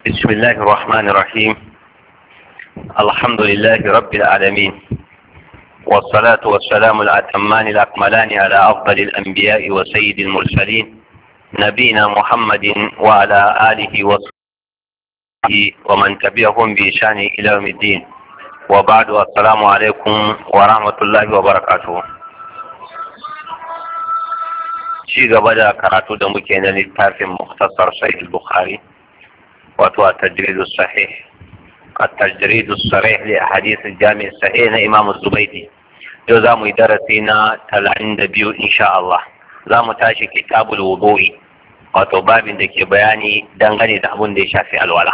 بسم الله الرحمن الرحيم الحمد لله رب العالمين والصلاة والسلام الأتمان الأكملان على أفضل الأنبياء وسيد المرسلين نبينا محمد وعلى آله وصحبه ومن تبعهم بإشان إلى يوم الدين وبعد السلام عليكم ورحمة الله وبركاته ci gaba da karatu da muke na littafin muktasar sahih bukhari wato a tajridu sahih a tajridu sahih li hadith jami sahih na imam zubaidi yau za mu yi darasi na talatin da biyu insha Allah za mu tashi kitabul wudu'i wato babin da ke bayani dangane da abin da ya shafi alwala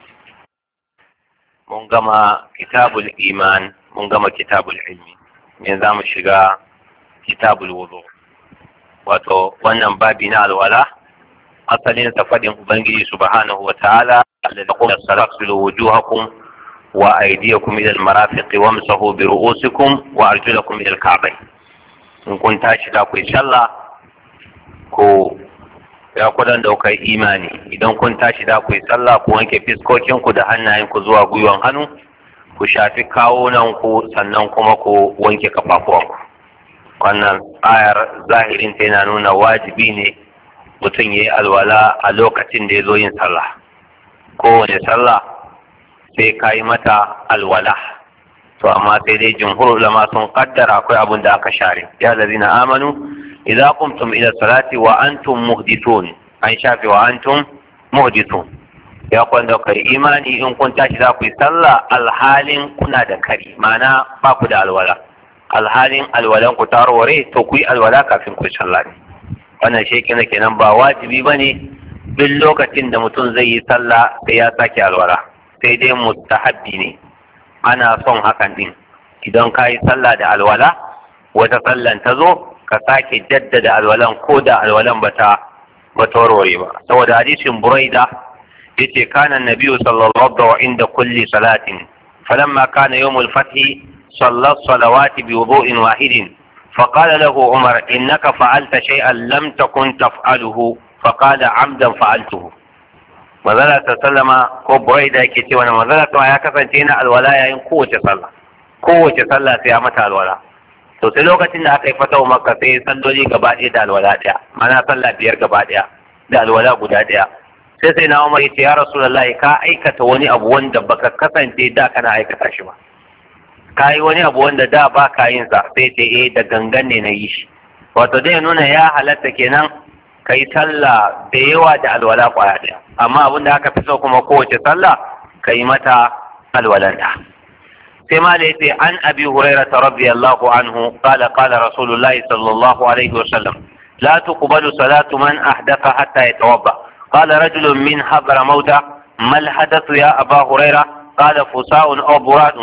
mun gama kitabul iman mun gama kitabul ilmi me za mu shiga kitabul wudu' wato wannan babi na alwala asalin sa fadin ubangiji subhanahu wa ta'ala alladhi qala salaksilu wujuhakum wa aydiyakum ila almarafiqi wamsahu bi ru'usikum wa arjulakum ila alka'bayn in kun tashi da ku sallah ko ya kudan da kai imani idan kun tashi da ku sallah ku wanke fiskokin ku da hannayen ku zuwa gwiwan hannu ku shafi kawunan ku sannan kuma ku wanke kafafuwanku wannan ayar zahirin ta yana nuna wajibi ne mutum ya yi alwala a lokacin da ya zo yin sallah kowane sallah sai ka yi mata alwala to amma sai dai jumhur ulama sun kaddara akwai abin da aka share ya na amanu idza qumtum ila salati wa antum muhdithun an shafi wa antum muhdithun ya kwanda kai imani in kun tashi za ku yi sallah alhalin kuna da kari ma'ana ba ku da alwala alhalin alwalan ku tarware to ku yi alwala kafin ku sallah wannan shi kenan kenan ba wajibi ba ne duk lokacin da mutum zai yi sallah sai ya sake alwala sai dai mustahabbi ne ana son hakan din idan ka yi sallah da alwala wata sallan ta zo ka sake jaddada alwalan ko da alwalan bata bata warware ba saboda hadisin buraida yace kana nabiyyu sallallahu alaihi wa inda kulli salatin falamma kana yawmul fathi صلى الصلوات بوضوء واحد فقال له عمر إنك فعلت شيئا لم تكن تفعله فقال عمدا فعلته mazala ta sallama ko burai da yake cewa na mazala ta ya kasance na alwala yayin kowace sallah kowace sallah sai ya mata alwala to sai lokacin da aka yi fatawa makka sai salloli gaba ɗaya da alwala ɗaya mana sallah biyar gaba ɗaya da alwala guda ɗaya sai sai na umar ya ce ya rasulullahi ka aikata wani abu wanda baka kasance da kana aikata shi ba ka yi wani abu wanda da ba ka yin sa sai ce eh da gangan ne na yi shi wato dai nuna ya halatta kenan ka yi sallah da yawa da alwala kwaya ɗaya amma abin da aka fi so kuma kowace sallah ka yi mata alwalanta sai ma da yace an abi hurairah radiyallahu anhu qala qala rasulullahi sallallahu alaihi wa sallam لا تقبل صلاة من أحدث حتى يتوضأ قال رجل من حضر موتى ما الحدث يا أبا هريرة قال فساء أو براد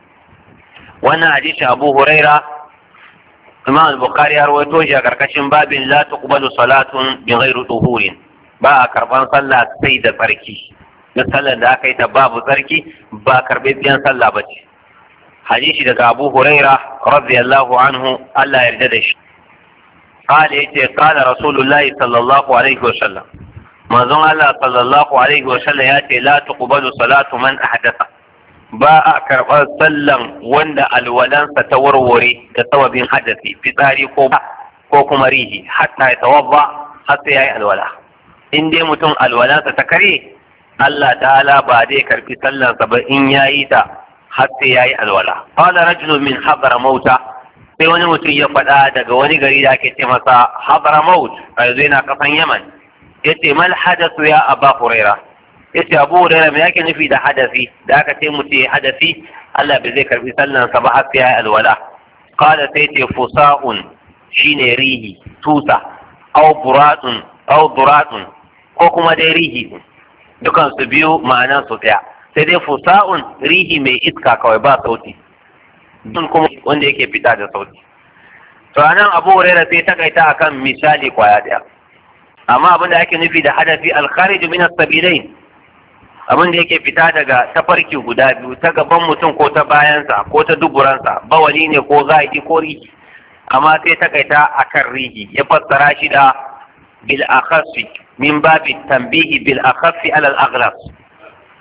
wannan hadisi abu huraira imam al-bukhari ya rawaito shi a karkashin babin la tuqbalu salatun bi ghairi tuhurin ba a karban sallah sai da tsarki na sallar da aka yi ta babu tsarki ba karbe biyan sallah ba ce hadisi daga abu huraira radiyallahu anhu Allah ya yarda da shi قال يتي قال رسول الله صلى الله عليه وسلم manzon Allah sallallahu alaihi wa sallam ya ce la tuqbalu salatu man ahdatha ba a karɓar sallan wanda alwalansa ta warware da sababin hadasi fitsari ko ko kuma rihi hatta ya tawabba har sai yayi alwala in dai mutum alwalansa ta kare Allah ta'ala ba zai karbi sallansa ba in yayi ta har sai yayi alwala qala rajulun min habara mauta sai wani mutum ya faɗa daga wani gari da ake ce masa habara maut a yanzu yana kasan yaman yace mal hadathu ya aba huraira yace abu hurairah me yake nufi da hadasi da aka ce mutum ya hadasi Allah bai zai karbi sallan sa ba har sai ya alwala qala sai ce fusa'un shine rihi tusa aw buratun aw duratun ko kuma dai rihi dukan su biyu ma'anan su daya sai dai fusa'un rihi mai iska kawai ba sauti dun kuma wanda yake fita da sauti to anan abu hurairah sai takaita akan misali kwaya daya amma abin da ake nufi da hadafi al-kharij min as-sabilain abin da yake fita daga tafarki guda biyu ta gaban mutum ko ta bayansa ko ta duburansa bawali ne ko zaki ko rihi amma sai ta kaita akan rihi ya fassara shi da bil akhaffi min babi tanbihi bil akhaffi ala al aghlab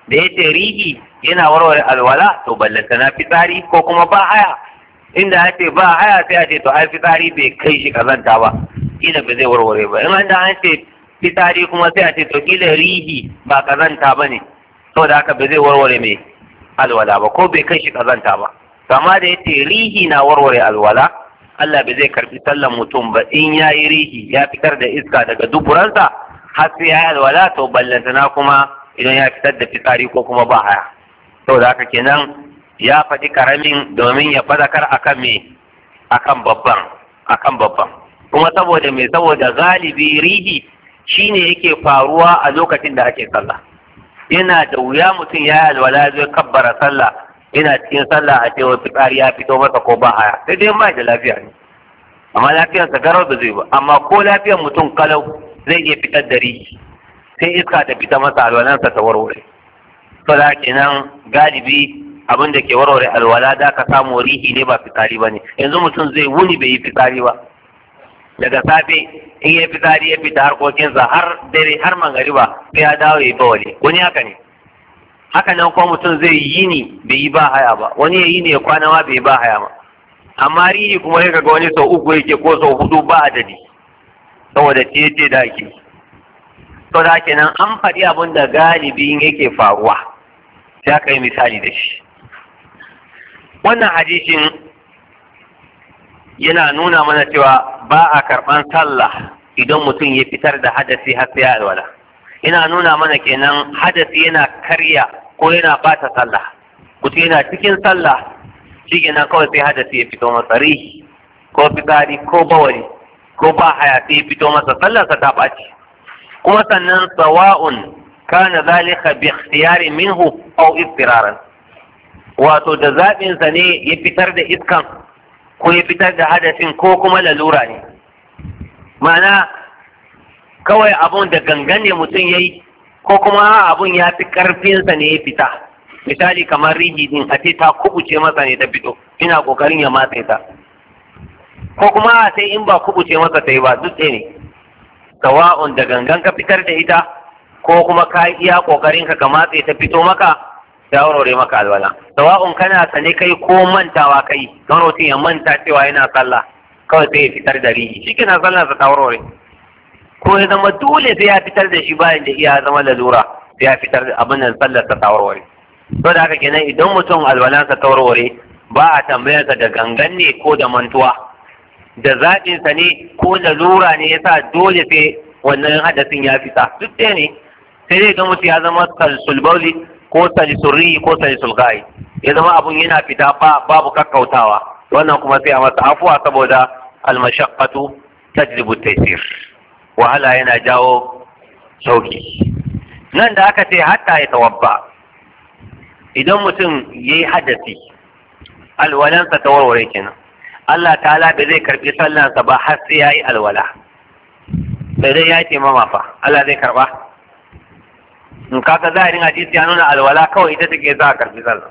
da ya ce rihi yana warware alwala to ballanta na fitsari ko kuma ba haya inda ya ce ba haya sai a ce to ai fitsari bai kai shi kazanta ba kila ba zai warware ba in an da an ce fitsari kuma sai a ce to kila rihi ba kazanta ba ne saboda haka ba zai warware mai alwala ba ko bai kai shi kazanta ba kama da ya ce rihi na warware alwala Allah bai zai karbi sallan mutum ba in ya yi rihi ya fitar da iska daga duburansa har sai ya yi alwala to ballantana kuma idan ya fitar da fitsari ko kuma ba haya saboda haka kenan ya faɗi karamin domin ya fadakar akan me akan babban akan babban kuma saboda me saboda galibi rihi shine yake faruwa a lokacin da ake sallah yana da wuya mutum ya yi alwala zai kabbara sallah yana cikin sallah a cewa fitsari ya fito masa ko ba haya sai dai ba da lafiya ne amma lafiyarsa garau da zai ba amma ko lafiyar mutum kalau zai iya fitar da rihi sai iska ta fita masa alwalansa ta warware to da kenan galibi abin da ke warware alwala da ka samu rihi ne ba fitsari ba ne yanzu mutum zai wuni bai yi fitsari ba daga safe in ya fitsari ya fita harkokinsa har dare har mangariba sai ya dawo ya yi bawali wani haka ne haka nan ko mutum zai yi ni bai yi ba haya ba wani ya yi ne ya kwana ma bai yi ba haya ba amma rihi kuma ya ga wani sau uku yake ko sau hudu ba adadi saboda ce da ake to da kenan an faɗi abin da galibin yake faruwa sai aka yi misali da shi wannan hadisin yana nuna mana cewa ba a karɓan sallah idan mutum ya fitar da hadasi har sai ya alwala ina nuna mana kenan hadasi yana karya ko yana bata sallah mutum yana cikin sallah shi kenan kawai sai hadasi ya fito masa rihi ko fitsari ko bawari ko ba haya sai ya fito masa sallarsa ta ɓaci kuma sannan sawa'un kana zalika bi ikhtiyari minhu aw istiraran wato da zaɓin sa ne ya fitar da iskan ko ya fitar da hadasin ko kuma lalura ne ma'ana kawai abun da gangan ne mutum yayi ko kuma abun ya fi karfinsa ne ya fita misali kamar rigi din a ce ta kubuce masa ne ta fito ina kokarin ya matse ta ko kuma sai in ba kubuce masa ta yi ba duk ne sawa'un da gangan ka fitar da ita ko kuma ka iya kokarin ka ka matse ta fito maka ya warware maka alwala sawa'un kana sane kai ko mantawa kai don mutum ya manta cewa yana sallah kawai sai ya fitar da rihi shi kina sallah sa ta warware ko ya zama dole sai ya fitar da shi bayan da iya zama lalura sai ya fitar da abin da sallar sa ta warware to da haka kenan idan mutum alwalansa ta warware ba a tambayarsa da gangan ne ko da mantuwa da zaɓinsa ne ko da lura ne yasa dole sai wannan hadasin ya fita duk ɗaya ne sai dai ga mutum ya zama salsulbauli ko salisurri ko salisulgai ya zama abun yana fita ba babu kakkautawa wannan kuma sai a masa afuwa saboda almashaqqatu tajlibu taysir wahala yana jawo sauki nan da aka ce hatta ya tawabba idan mutum yayi hadasi alwalansa ta warware kenan Allah ta'ala bai zai karbi sallansa ba har sai yayi alwala sai dai ya ce mama fa Allah zai karba in kaga zahirin hadisi ya nuna alwala kawai ita take za a karbi sallah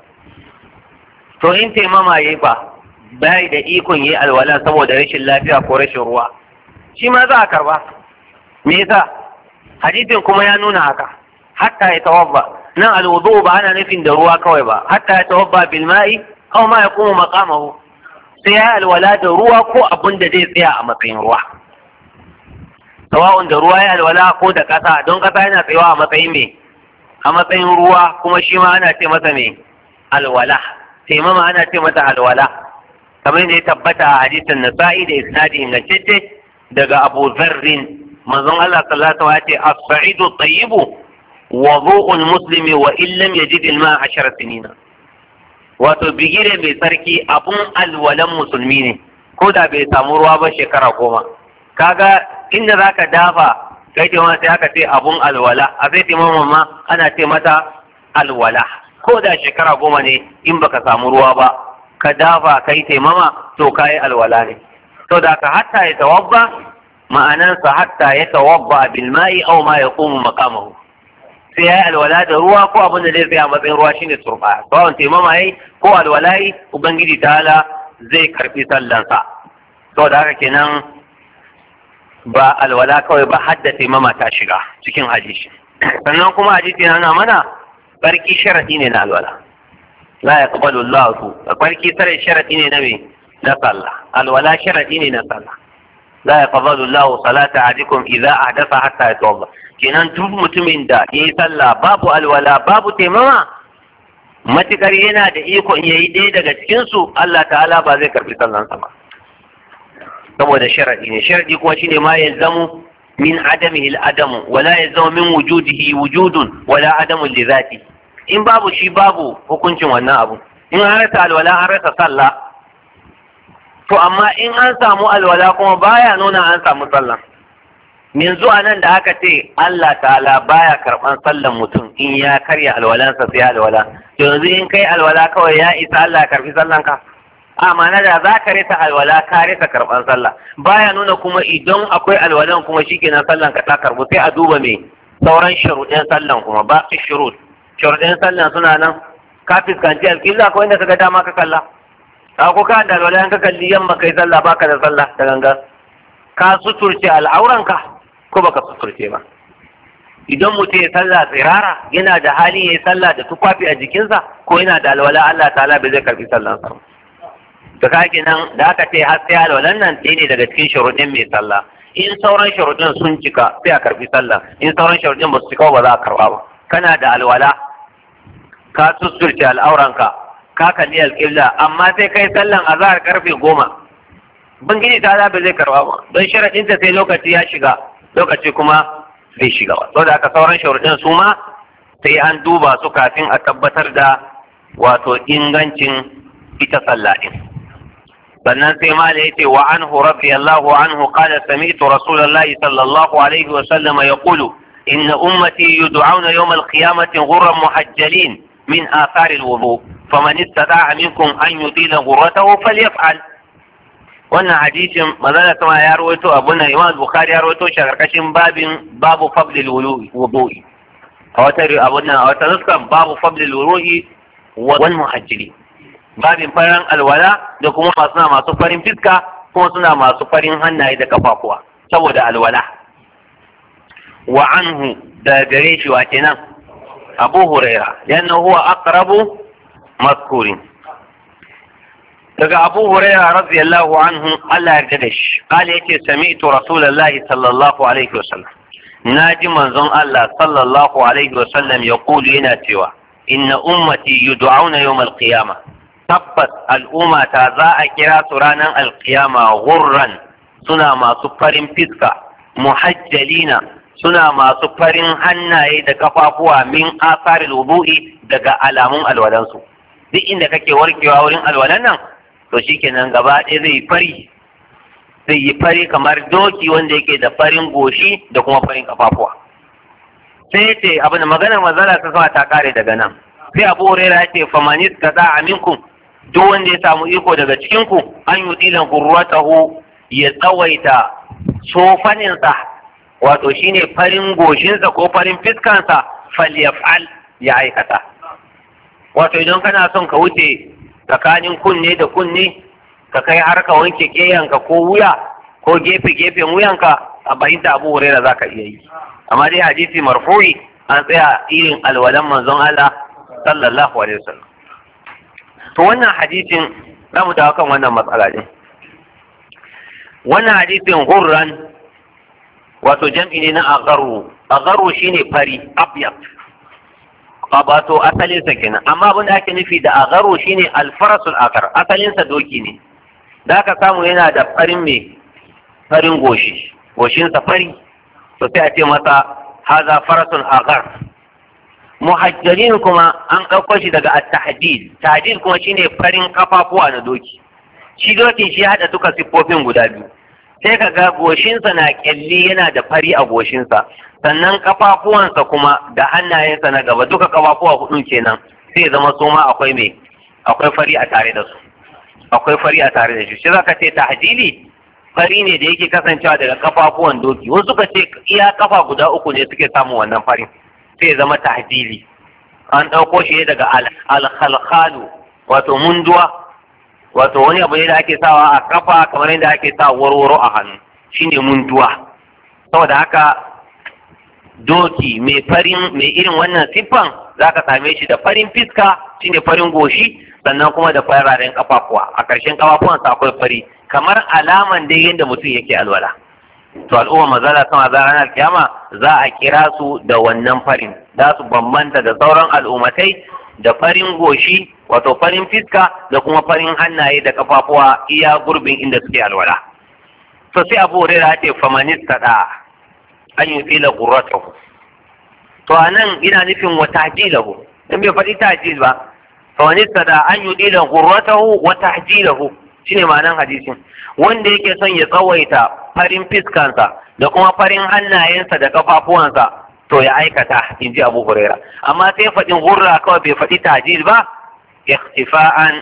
to in ce mama yayi ba bai da ikon yi alwala saboda rashin lafiya ko rashin ruwa shi ma za a karba me yasa hadisin kuma ya nuna haka hatta ya tawabba nan alwudu ba ana nufin da ruwa kawai ba hatta ya tawabba bil ma'i aw ma yaqumu maqamahu sai ya alwala da ruwa ko abun da zai tsaya a matsayin ruwa sawa'un da ruwa ya alwala ko da kasa don kasa yana tsayawa a matsayin me a matsayin ruwa kuma shi ma ana ce masa me alwala taimama ana ce mata alwala kamar yadda ya tabbata a hadisin nasa'i da isnadi ingantacce daga abu zarrin manzon Allah sallallahu alaihi wasallam ya ce as-sa'idu tayyibu wudu'ul muslimi wa illam yajid al-ma'a ashara sinina wato bigire mai tsarki abun alwalan musulmi ne ko da bai samu ruwa ba shekara goma kaga inda zaka dafa kai ce sai aka ce abun alwala a sai taimama ma ana ce mata alwala ko da shekara goma ne in baka samu ruwa ba ka dafa kai taimama to kayi alwala ne to da ka hatta ya tawabba ma'anansa hatta ya tawabba bil ma'i aw ma yaqumu maqamahu sai yayi alwala da ruwa ko abin da zai tsaya matsayin ruwa shine turba sawon taimama yayi ko alwala yi ubangiji ta'ala zai karbi sallansa to da haka kenan ba alwala kawai ba hadda taimama ta shiga cikin hadisi sannan kuma hadisi yana mana tsarki sharadi ne na alwala la yaqbalu Allah su tsarki sare sharadi ne na me na sallah alwala sharadi ne na sallah la yaqbalu Allah salata ahadikum idza ahdatha hatta yatawadda kenan duk mutumin da yayi sallah babu alwala babu taimama matukar yana da iko in yayi ɗaya daga cikin su Allah ta'ala ba zai karbi sallansa ba saboda sharadi ne sharadi kuma shine ma yalzamu min adamihi al-adamu wala yalzamu min wujudihi wujudun wala adamu li zati in babu shi babu hukuncin wannan abu in an rasa alwala an rasa sallah to amma in an samu alwala kuma baya nuna an samu sallah yanzu a nan da aka ce Allah ta'ala baya karban sallan mutum in ya karya alwalansa sai alwala yanzu in kai alwala kawai ya isa Allah ya karbi sallanka a ma'ana da za ka rasa alwala ka rasa karban sallah baya nuna kuma idan akwai alwalan kuma shikenan sallan ka ta karbu sai a duba me sauran shuruɗin sallan kuma ba su shurut shuruɗin sallan suna nan ka fuskanci alƙibla ko inda ka ga dama ka kalla ka ko ka da alwala ka kalli yamma kai sallah baka da sallah da gangan ka suturce al'auranka ko baka suturce ba idan mutum ya sallah tsirara yana da hali ya yi sallah da tufafi a jikinsa ko yana da alwala Allah ta'ala bai zai karbi sallansa ba to ka nan da aka ce har sai alwalan nan ɗaya ne daga cikin shuruɗin mai sallah in sauran shuruɗin sun cika sai a karbi sallah in sauran shuruɗin ba su cika ba za a karba ba kana da alwala ka sussurce al'auranka ka kalli alƙibla amma sai kai sallan azhar karfe goma bangiji ta ba zai karba ba don sharaɗinta sai lokaci ya shiga lokaci kuma zai shiga ba saboda aka sauran shuruɗin su ma sai an duba su kafin a tabbatar da wato ingancin ita sallah din sannan sai mala ya ce wa anhu radiyallahu anhu qala sami'tu rasulullahi sallallahu alaihi wa sallama yaqulu inna ummati yud'auna yawm al-qiyamati ghurran muhajjalin min athar al-wudu faman istata'a minkum an yutila ghurratahu falyaf'al wannan hadisin manzala sama ya rawaito abun nan Imam Bukhari ya rawaito shi a karkashin babin babu fadlil wudu'i a wata abun nan a wata nuskan babu fadlil wudu'i wal muhajjilin babin farin alwala da kuma masu na masu farin fiska kuma suna masu farin hannaye da kafafuwa saboda alwala wa anhu da gare shi wa kenan abu huraira yana huwa aqrabu mazkurin daga abu huraira radiyallahu anhu Allah ya da shi qala yace sami'tu rasulullahi sallallahu alaihi wasallam naji manzon Allah sallallahu alaihi wasallam yaqulu yana cewa inna ummati yud'auna yawm al-qiyamah tabbas al'umma ta za a kira su ranar alkiyama gurran suna masu farin fiska muhajjalina suna masu farin hannaye da kafafuwa min asarin wudu'i daga alamun alwalansu duk inda kake warkewa wurin alwalan nan to shikenan gaba ɗaya zai fari zai yi fari kamar doki wanda yake da farin goshi da kuma farin kafafuwa sai ce abin da maganar manzala ta sama ta kare daga nan sai abu huraira ya ce famanis kaza aminkum duk wanda ya samu iko daga cikinku an yi dilan gurratahu ya tsawaita sofaninsa wato shine farin goshinsa ko farin fiskansa falyaf'al ya aikata wato idan kana son ka wuce tsakanin kunne da kunne ka kai har ka wanke keyanka ko wuya ko gefe gefen wuyanka a bayyanta abu huraira za ka iya yi amma dai hadisi marfu'i an tsaya irin alwalan manzon Allah sallallahu alaihi wasallam to wannan hadisin za mu dawo kan wannan matsala din wannan hadisin hurran wato jam'i ne na agaru agaru shine fari abyad wato asalin sa kenan amma abin da ake nufi da agaru shine alfarasul akar asalin sa doki ne da aka samu yana da farin me farin goshi goshin sa fari to sai a ce masa haza farasul agar muhajjalin kuma an ɗauko shi daga at-tahdid tahdid kuma shine farin kafafuwa na doki shi dokin shi hada duka siffofin guda biyu sai ka ga goshinsa na kyalli yana da fari a goshinsa sannan kafafuwansa kuma da hannayensa na gaba duka kafafuwa hudun kenan sai zama su ma akwai mai akwai fari a tare da su akwai fari a tare da shi shi zaka ce tahdili fari ne da yake kasancewa daga kafafuwan doki wasu suka ce iya kafa guda uku ne suke samun wannan farin sai zama tahdili an ɗauko shi daga alkhalkhalu wato munduwa wato wani abu ne da ake sawa a kafa kamar yadda ake sa warwaro a hannu shine munduwa saboda haka doki mai farin mai irin wannan siffan zaka same shi da farin fiska shine farin goshi sannan kuma da fararen kafafuwa a ƙarshen kafafuwansa akwai fari kamar alaman dai yadda mutum yake alwala to al'umma mazala sama za ranar kiyama za a kira su da wannan farin za su bambanta da sauran al'ummatai da farin goshi wato farin fiska da kuma farin hannaye da kafafuwa iya gurbin inda suke alwala to sai abu hurairah ce famanista da an yi fila gurratahu to anan ina nufin wa tahjilahu in bai faɗi tahjil ba famanista da an yi fila gurratahu wa tahjilahu shine ma'anan hadisin wanda yake son ya tsawaita farin fiskansa da kuma farin hannayensa da kafafuwansa to ya aikata in ji abu huraira amma sai faɗin gurra kawai bai faɗi tajil ba ikhtifa'an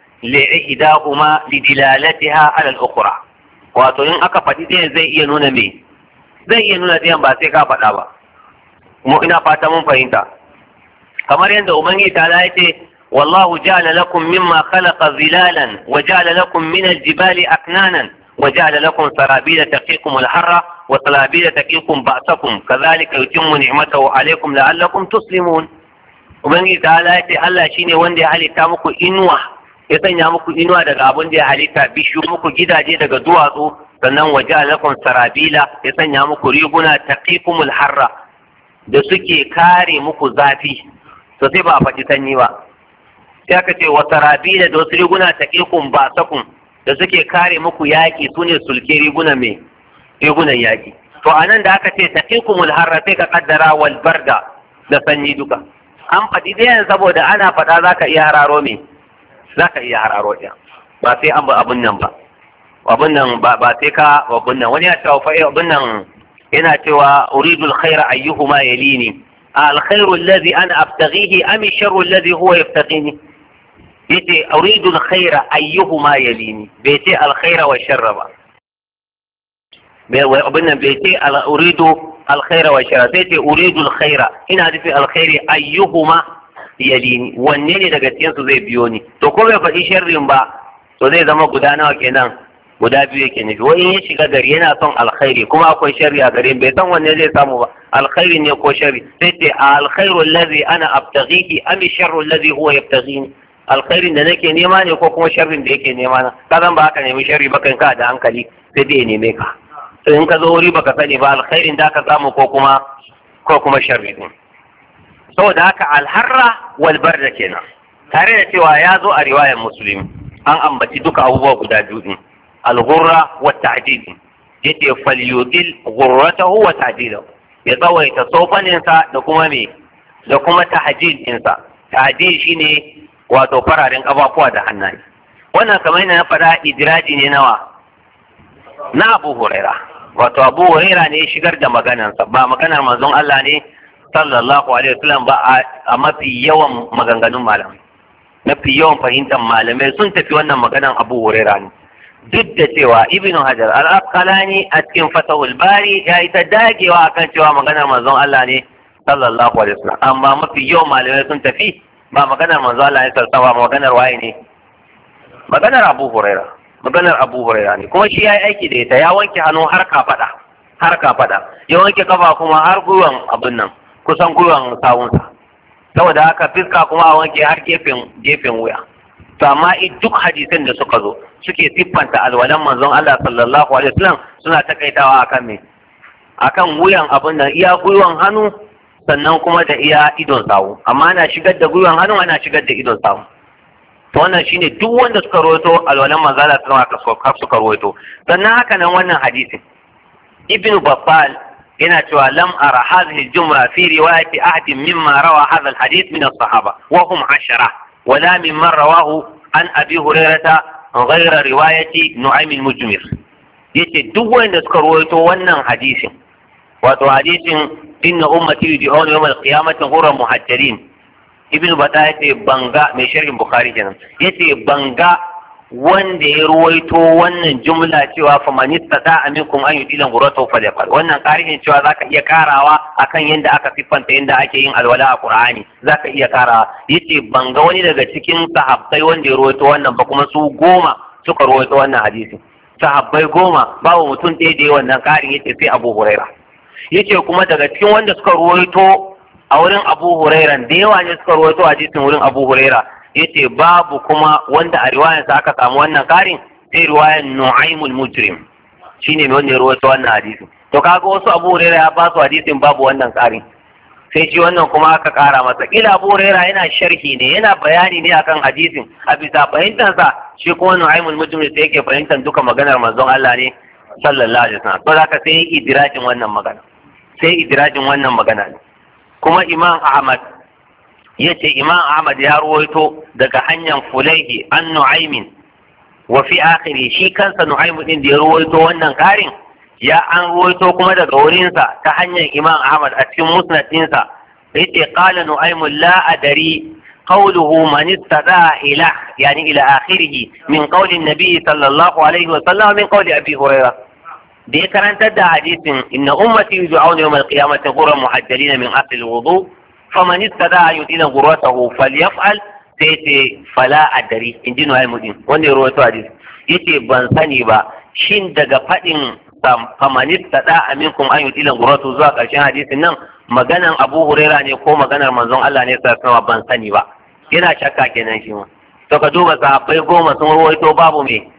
li'ihdahuma lidilalatiha ala al-ukhra wato in aka faɗi ɗayan zai iya nuna me zai iya nuna ɗayan ba sai ka faɗa ba mu ina fata mun fahimta kamar yadda ubangiji ta ce والله جعل لكم مما خلق ظلالا وجعل لكم من الجبال أكنانا وجعل لكم سرابيل تقيكم الحر وسرابيل تقيكم بأسكم كذلك يتم نعمته عليكم لعلكم تسلمون ubangiji ta ce Allah shine wanda ya halitta muku inuwa ya sanya muku inuwa daga abin da ya halitta bishiyu muku gidaje daga duwatsu sannan waje alakum sarabila ya sanya muku riguna taqikumul harra da suke kare muku zafi to sai ba a faɗi sanyi ba sai aka ce wa sarabila da wasu riguna taqikum ba sakun da suke kare muku yaƙi su ne sulke riguna mai rigunan yaƙi to a nan da aka ce taqikumul harra sai ka kaddara wal barda da sanyi duka an faɗi ɗayan saboda ana faɗa za ka iya hararo me za ka iya hararo ɗaya ba sai an ba abun nan ba abun nan ba ba sai ka abun nan wani ya cewa fa abun nan yana cewa uridu alkhaira ayyuhuma yalini alkhairu alladhi ana abtaghihi am sharru alladhi huwa yabtaghini yace uridu alkhaira ayyuhuma yalini bai ce alkhaira wa sharra ba abin nan bai ce uridu alkhaira wa sharra sai ce uridu alkhaira ina nufi alkhairi ayyuhuma yalini wanne ne daga cikin su zai biyo ni to ko bai faɗi sharrin ba to zai zama guda nawa kenan guda biyu yake nufi wani ya shiga gari yana son alkhairi kuma akwai sharri a garin bai san wanne zai samu ba alkhairi ne ko sharri sai ce alkhairu allazi ana abtaghihi am sharru allazi huwa yabtaghini alkhairin da nake nema ne ko kuma sharrin da yake nema na ka zan ba haka nemi sharri ba kan ka da hankali sai dai ya neme ka to in ka zo wuri baka sani ba alkhairin da ka samu ko kuma ko kuma sharri din saboda haka alharra wal barda kenan tare da cewa ya zo a riwayar muslim an ambaci duka abubuwa guda biyu din alghurra wa ta'dil yace falyutil ghurratahu wa ta'dilahu ya tsawaita sofaninsa da kuma me da kuma tahjil ɗinsa tahjil shine wato fararen ƙafafuwa da hannaye wannan kamar yadda na faɗa idiraji ne nawa na abu huraira wato abu huraira ne shigar da maganansa ba maganar manzon Allah ne sallallahu alaihi wasallam ba a mafi yawan maganganun malamai mafi yawan fahimtar malamai sun tafi wannan maganan abu huraira ne duk da cewa ibnu hajar al-asqalani a cikin fatahul bari ya yi ta dagewa akan cewa maganar manzon Allah ne sallallahu alaihi wasallam amma mafi yawan malamai sun tafi ba maganar manzo Allah ya sarsawa maganar waye ne maganar Abu Huraira maganar Abu Huraira ne kuma shi yayi aiki da ita ya wanke hannu har kafada har kafada ya wanke kafa kuma har gwiwan abin nan kusan gwiwan sawunsa saboda haka fiska kuma a wanke har gefen gefen wuya to amma duk hadisan da suka zo suke siffanta alwalan manzon Allah sallallahu alaihi wasallam suna takaitawa akan me akan wuyan abin nan iya gwiwan hannu sannan kuma da iya idon sawu amma ana shigar da gwiwan hannu ana shigar da idon sawu to wannan shine duk wanda suka rawaito alwalan manzala sun haka suka rawaito sannan haka nan wannan hadisin ibnu babbal yana cewa lam ara hadhihi jumla fi riwayati ahadin mimma rawa hadha alhadith min as-sahaba wa hum ashara wala mimman rawahu an abi hurairata ghayra riwayati nu'aym al-mujmir yace duk wanda suka rawaito wannan hadisin wato hadisin inna ummati yud'una yawm al-qiyamati ghurran muhajjalin ibnu bata yace banga mai sharhin bukhari kenan yace banga wanda ya ruwaito wannan jumla cewa fa man istata aminkum an yudila ghurratahu falyaqal wannan karihin cewa zaka iya karawa akan yanda aka siffanta yanda ake yin alwala a qur'ani zaka iya karawa yace banga wani daga cikin sahabbai wanda ya ruwaito wannan ba kuma su goma suka ruwaito wannan hadisi sahabbai goma babu mutum ɗaya da ya wannan karin yace sai abu huraira yace kuma daga cikin wanda suka ruwaito a wurin Abu Huraira da yawa ne suka rawaito hadisin wurin Abu Huraira yace babu kuma wanda a riwayarsa aka samu wannan karin sai riwayar Nu'aymul Mujrim shine mai wanda ya rawaito wannan hadisin to kaga wasu Abu Huraira ya ba su hadisin babu wannan karin sai shi wannan kuma aka kara masa kila Abu Huraira yana sharhi ne yana bayani ne akan hadisin a bisa fahimtarsa shi kuma Nu'aymul Mujrim sai yake fahimtar duka maganar manzon Allah ne sallallahu alaihi wasallam to zaka sai idirajin wannan magana sai idirajin wannan magana ne kuma Imam Ahmad yace Imam Ahmad ya ruwaito daga hanyar Fulaihi an Nu'aymin wa fi akhiri shi kansa Nu'aym din da ya ruwaito wannan karin ya an ruwaito kuma daga wurinsa ta hanyar Imam Ahmad a cikin musnad ɗinsa yace qala Nu'aym la adari قوله من استدعى إلى يعني إلى آخره من قول النبي صلى الله عليه وسلم من قول أبي هريرة دي كان تدى حديث إن أمتي يدعون يوم القيامة غرا محجلين من أصل الوضوء فمن استدعى يدين غرته فليفعل سيتي فلا أدري إن دينه هاي مدين واني رويته حديث يتي بنساني با شين دقا فإن فمن استدعى منكم أن يدين غرته زوا ƙarshen hadisin nan maganan Abu Huraira ne ko maganar manzon Allah ne sai sama ban sani ba yana shakka kenan shi ma to ka duba sahabbai goma sun rawaito babu me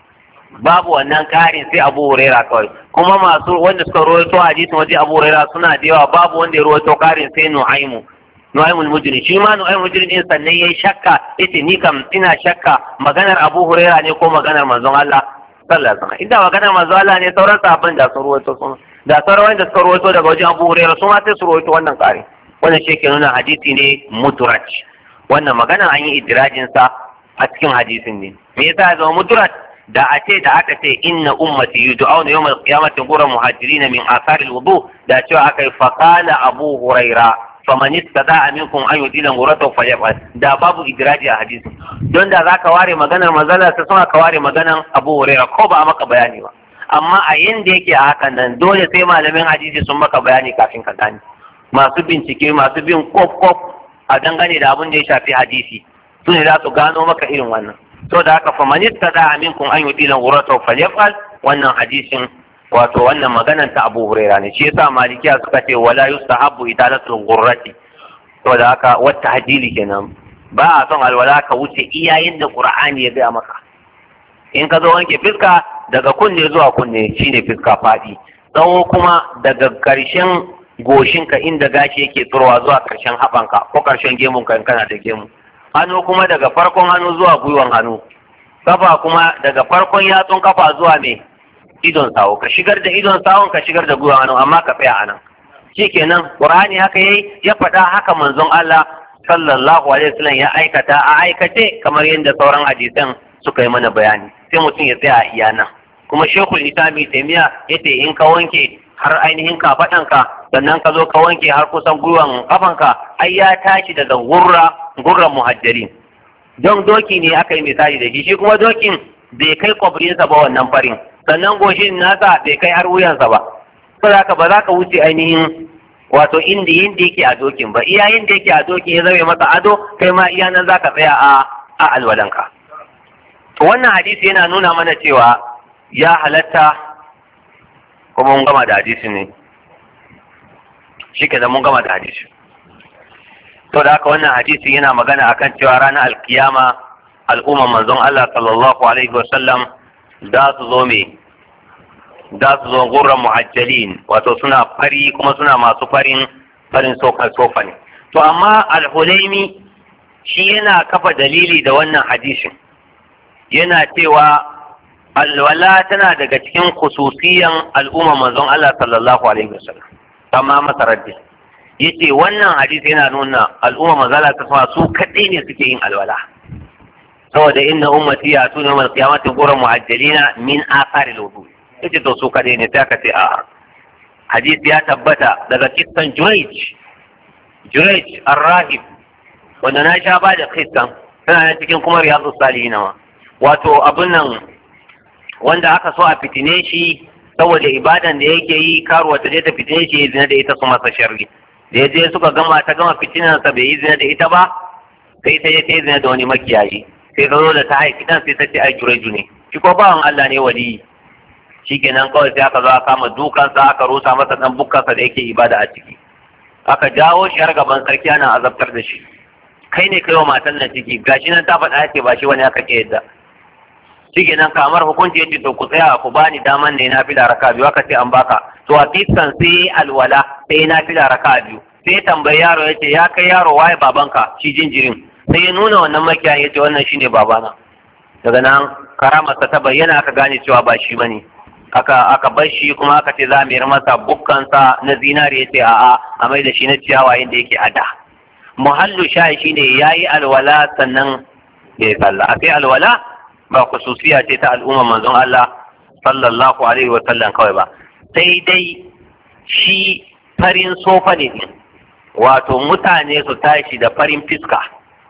babu wannan karin sai Abu Huraira kawai kuma masu wanda suka rawaito hadisin waje Abu Huraira suna da yawa babu wanda ya rawaito karin sai Nu'aymu Nu'aymu al-Mujri shi ma Nu'aymu al-Mujri din sannan yayi shakka yace ni kam ina shakka maganar Abu Huraira ne ko maganar manzon Allah sallallahu alaihi wasallam inda maganar manzon Allah ne sauran sahabban da sun rawaito sun da sauran wanda suka rawaito daga wajen Abu Huraira su ma sai su rawaito wannan karin wannan shi ke nuna hadisi ne muturaj wannan magana an yi idirajin sa a cikin hadisin ne me yasa ya zama muturaj da a ce da aka ce inna ummati yud'auna yawmal qiyamati ghura muhajirin min athar alwudu da cewa aka yi faqala abu huraira faman istada'a minkum an yudila ghurata falyafal da babu idraji a hadisin don da zaka ware maganar manzala sai suna ka ware maganar abu huraira ko ba maka bayani ba amma a yanda yake a hakan nan dole sai malamin hadisi sun maka bayani kafin ka gane masu bincike masu bin kof kof a dangane da abin da ya shafi hadisi su ne za su gano maka irin wannan to da haka faman istada minkum an yudila ghurata falyafal wannan hadisin wato wannan maganan ta Abu Huraira ne shi yasa malikiya suka ce wala yustahabbu idalatul ghurrati to da haka wata hadili kenan ba a son alwala ka wuce iyayen da Qur'ani ya gaya maka in ka zo wanke fiska daga kunne zuwa kunne shine fiska fadi tsawo kuma daga karshen goshinka inda gashi yake tsirowa zuwa karshen haɓanka ko karshen gemunka in kana da gemu hannu kuma daga farkon hannu zuwa gwiwan hannu kafa kuma daga farkon yatsun kafa zuwa mai idon sawo ka shigar da idon sawon ka shigar da gwiwan hannu amma ka tsaya anan shikenan qur'ani haka yayi ya faɗa haka manzon Allah sallallahu alaihi wasallam ya aikata a aikace kamar yadda sauran hadisan suka yi mana bayani sai mutum ya tsaya a iya nan kuma shekul isami taimiya yace in ka wanke har ainihin kafaɗanka sannan ka zo ka wanke har kusan gwiwan kafanka ai ya tashi daga gurra gurran muhajjari don doki ne aka yi misali da shi shi kuma dokin bai kai kwabrinsa ba wannan farin sannan goshin nasa bai kai har wuyansa ba saboda haka ba za ka wuce ainihin wato inda inda yake a dokin ba iya inda yake a dokin ya zame masa ado kai ma iya nan za ka tsaya a a alwalanka to wannan hadisi yana nuna mana cewa ya halatta kuma mun gama da hadisi ne shi ke mun gama da hadisi to da haka wannan hadisi yana magana akan cewa ranar alkiyama al'umman manzon Allah sallallahu alaihi wa sallam za su zo me za su zo gurran muhajjalin wato suna fari kuma suna masu farin farin sofa sofa ne to amma al-hulaimi shi yana kafa dalili da wannan hadisin yana cewa alwala tana daga cikin khususiyan al'umma manzon Allah sallallahu alaihi wasallam amma masa raddi yace wannan hadisi yana nuna al'umma manzon Allah ta su kadai ne suke yin alwala saboda inna ummati ya tuna yawmal qiyamati ghurran muhajjalina min athari al-wudu yace to su kadai ne sai ka ce a hadisi ya tabbata daga kissan Jurayj Jurayj ar-rahib wanda na sha ba da kissan tana cikin kuma riyadus salihin ma wato abin nan wanda aka so a fitine shi saboda ibadan da yake yi karuwa ta je ta fitine shi ya zina da ita su masa sharri da ya je suka gama ta gama fitinansa bai yi zina da ita ba sai ta je ta yi zina da wani makiyayi sai ta zo da ta haifi dan sai ta ce ai jureju ne shi ko bawan Allah ne wali shi kenan kawai sai aka zo aka kama dukansa aka rusa masa dan bukkansa da yake ibada a ciki aka jawo shi har gaban sarki ana azabtar da shi kai ne kai wa matan nan ciki gashi nan ta faɗa ce ba shi wani aka ke yadda shi nan kamar hukunci yace to ku tsaya ku bani daman ne na fila raka biyu aka ce an baka to a fiskan sai alwala sai na fila raka biyu sai tambayi yaro yace ya kai yaro waye babanka shi jinjirin sai ya nuna wannan makiyayin yace wannan shine babana daga nan karamarsa ta bayyana aka gane cewa ba shi bane aka aka bar shi kuma aka ce za mu yi masa bukkansa na zinari yace a'a a mai da shi na ciyawa inda yake a da muhallu shayi shine yayi alwala sannan ya sallah akai alwala ba khususiya ce ta al'umma manzon Allah sallallahu alaihi wa sallam kawai ba sai dai shi farin sofa ne wato mutane su tashi da farin fiska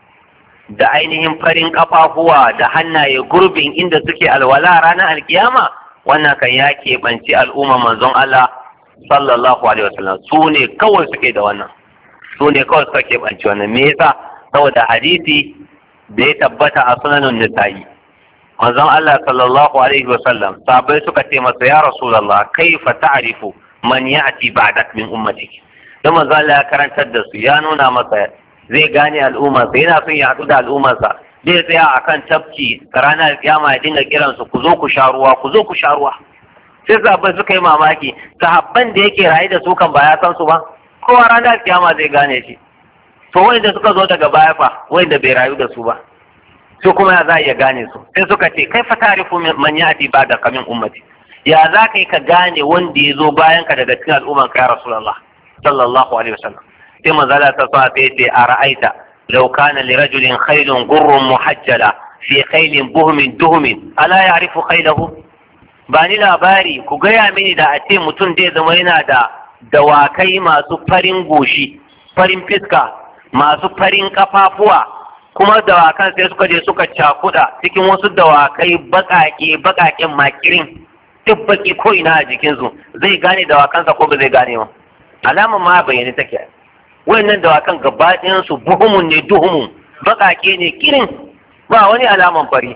da ainihin farin kafafuwa da hannaye gurbin inda suke alwala ranar alkiyama wannan kan ya keɓanci al'umma manzon Allah sallallahu alaihi wa sallam su ne kawai suke da wannan su ne kawai suka keɓanci wannan me yasa saboda hadisi da ya tabbata a sunanin nisa'i manzon Allah sallallahu alaihi wasallam sahabbai suka ce masa ya rasulullah kaifa ta'rifu man ya'ti ba'dak min ummatik dan manzon Allah ya karantar da su ya nuna masa zai gane al'ummarsa yana son ya haɗu da al'ummarsa zai tsaya akan tafki ranar kiyama ya dinga kiran su ku zo ku sha ruwa ku zo ku sha ruwa sai sahabbai suka yi mamaki sahabban da yake raye da su kan ba ya san su ba kowa ranar kiyama zai gane shi to wanda suka zo daga baya fa wanda bai rayu da su ba su kuma ya za a iya gane su sai suka ce kai fa tarifu man yati ba da kamin ummati ya za ka yi ka gane wanda ya zo bayan ka daga cikin al'umman ka ya rasulullah sallallahu alaihi wasallam sai manzala ta sa sai ce a ra'aita law kana li rajulin khaylun gurrun muhajjala fi khaylin buhmin duhmin ala ya'rifu khaylahu ba ni labari ku gaya mini da a ce mutum zai zama yana da dawakai masu farin goshi farin fiska masu farin kafafuwa kuma dawakan sai suka je suka cakuda cikin wasu dawakai bakake bakaken makirin duk baki ko ina a jikinsu zai gane dawakansa ko ba zai gane ba alaman ma bayyane take wayannan dawakan gaba su buhumun ne duhumun bakake ne kirin ba wani alaman fari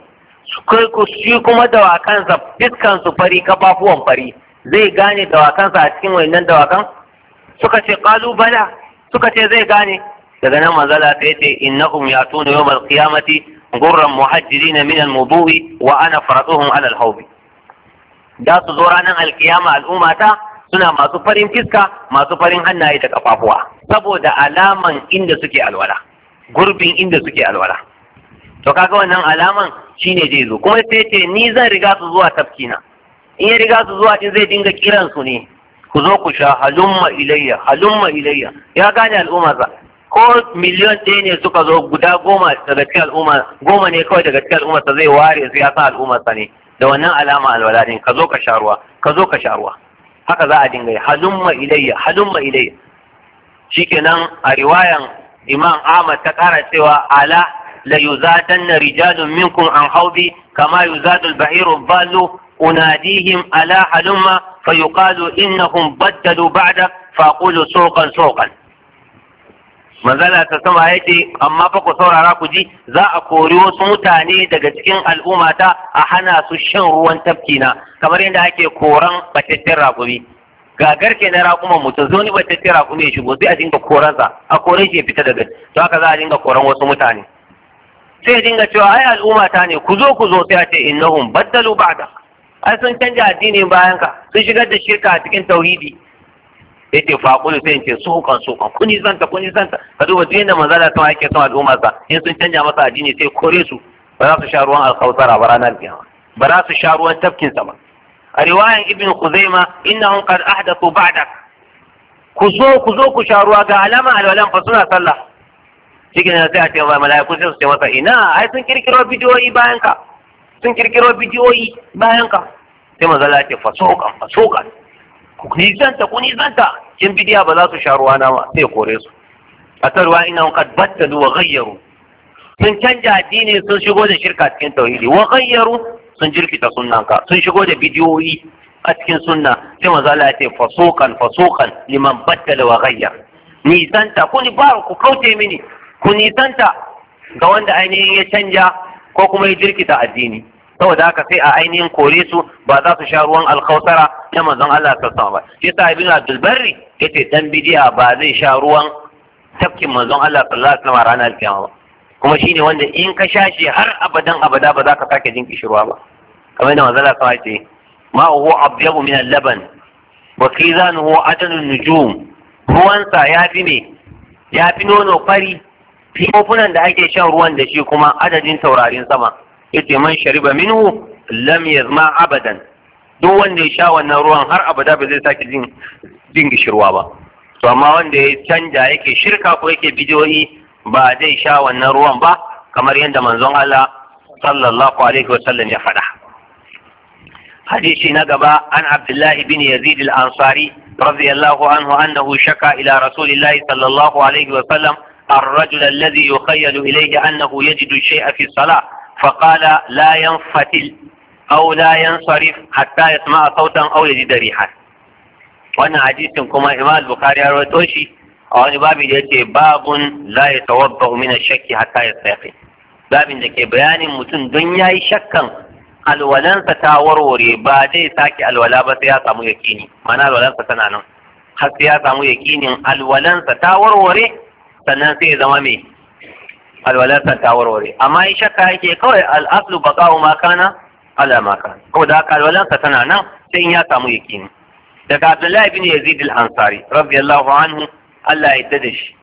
shi kuma dawakansa fiskan su fari kafafuwan fari zai gane dawakansa a cikin wayannan dawakan suka ce kalubala suka ce zai gane daga nan manzala ta yace innahum yatuna yawmal qiyamati gurran muhajjirina min al-wudu'i wa ana faratuhum ala al-hawd da su zo ranar alkiyama al'ummata suna masu farin fiska masu farin hannaye da kafafuwa saboda alaman inda suke alwala gurbin inda suke alwala to kaga wannan alaman shine zai zo kuma sai ce ni zan riga su zuwa tafkina in ya riga su zuwa din zai dinga kiran su ne ku zo ku sha halumma ilayya halumma ilayya ya gane al'ummarsa ko miliyon ɗaya ne suka zo guda goma daga cikin al'umma goma ne kawai daga cikin al'ummarsa zai ware su ya sa al'ummarsa ne da wannan alama alwala din ka zo ka sha ruwa ka zo ka sha ruwa haka za a dinga yi halumma ilayya halumma ilayya shikenan a riwayan imam ahmad ta kara cewa ala la yuzadanna rijalun minkum an haudi kama yuzadu al-bahiru ballu unadihim ala halumma fayuqalu innahum baddalu ba'dak faqulu suqan suqan manzala ta sama ya ce amma fa ku saurara ku ji za a kori wasu mutane daga cikin al'ummata a hana su shan ruwan tafkina kamar yadda ake koran batattun raƙumi ga garke na raƙuman mutum zo ni batattun raƙumi ya shigo sai a dinga koransa a koren shi ya fita daga to haka za a dinga koran wasu mutane sai dinga cewa ai al'ummata ne ku zo ku zo sai a ce innahum baddalu ba'da ai sun canja addinin bayan ka sun shigar da shirka a cikin tauhidi yace faqulu sai ce sukan sukan kuni zanta kuni zanta ka duba duk yadda manzala ta yake son al'umma sa in sun canja masa addini sai kore su ba za su sha ruwan alkautara ba ranar kiyama ba za su sha ruwan tafkin sa ba a riwayan ibn khuzaima innahum qad ahdathu ba'dak ku zo ku zo ku sha ruwa ga alama alwalan fa suna sallah cikin sai a ce ba mala'iku sai su ce masa ina ai sun kirkiro bidiyoyi bayan ka sun kirkiro bidiyoyi bayan ka sai manzala ya ce fasokan fasokan ku nisanta ku nisanta kin bidiya ba za su sha ruwa na ba sai kore su a ta ruwa ina qad battalu wa ghayyaru sun canja addini sun shigo da shirka cikin tauhidi wa ghayyaru sun jirkita sunnan ka sun shigo da bidiyoyi a cikin sunna sai manzo Allah ya ce fasukan fasukan liman battala wa ghayyar nisanta ku ni ba ku kauce mini ku nisanta ga wanda ainihin ya canja ko kuma ya jirkita addini saboda haka sai a ainihin kore su ba za su sha ruwan alkausara na manzon Allah sallallahu alaihi wasallam shi yasa ibn Abdul Barri yace dan bidiya ba zai sha ruwan tafkin manzon Allah sallallahu alaihi wasallam ranar kiyama ba kuma shine wanda in ka sha shi har abadan abada ba za ka sake jin kishirwa ba kamar da manzon Allah sallallahu alaihi wasallam ce ma huwa abyabu min al-laban wa kizanuhu atanun nujum ruwansa ya fi me ya fi nono fari fi kofunan da ake shan ruwan da shi kuma adadin taurarin sama yace man shariba minhu lam yazma abadan duk wanda ya sha wannan ruwan har abada ba zai sake jin jin gishirwa ba to amma wanda ya canja yake shirka ko yake bidiyoyi ba zai sha wannan ruwan ba kamar yadda manzon Allah sallallahu alaihi wa sallam ya faɗa hadisi na gaba an Abdullahi bin Yazid al-Ansari رضي الله عنه أنه شكى إلى رسول الله صلى الله عليه وسلم الرجل الذي يخيل إليه أنه يجد الشيء في الصلاة فقال لا ينفتل أو لا ينصرف حتى يسمع صوتا أو يجد ريحا wannan hadisin kuma imam bukhari ya rawaito shi a wani babin da yace babun la yatawadda min ash-shakki hatta yastaqi babin da ke bayanin mutum don yayi shakkan alwalansa ta warware ba zai sake alwala ba sai ya samu yakini mana alwalansa tana nan har sai ya samu yakinin alwalansa ta warware sannan sai ya zama mai alwalansa ta warware amma in shakka yake kawai al'aslu baqa'u ma kana ala ma kana ko da haka alwalansa tana nan sai in ya samu yakini daga Abdullahi bin Yazid al-Ansari radiyallahu anhu Allah ya yarda da shi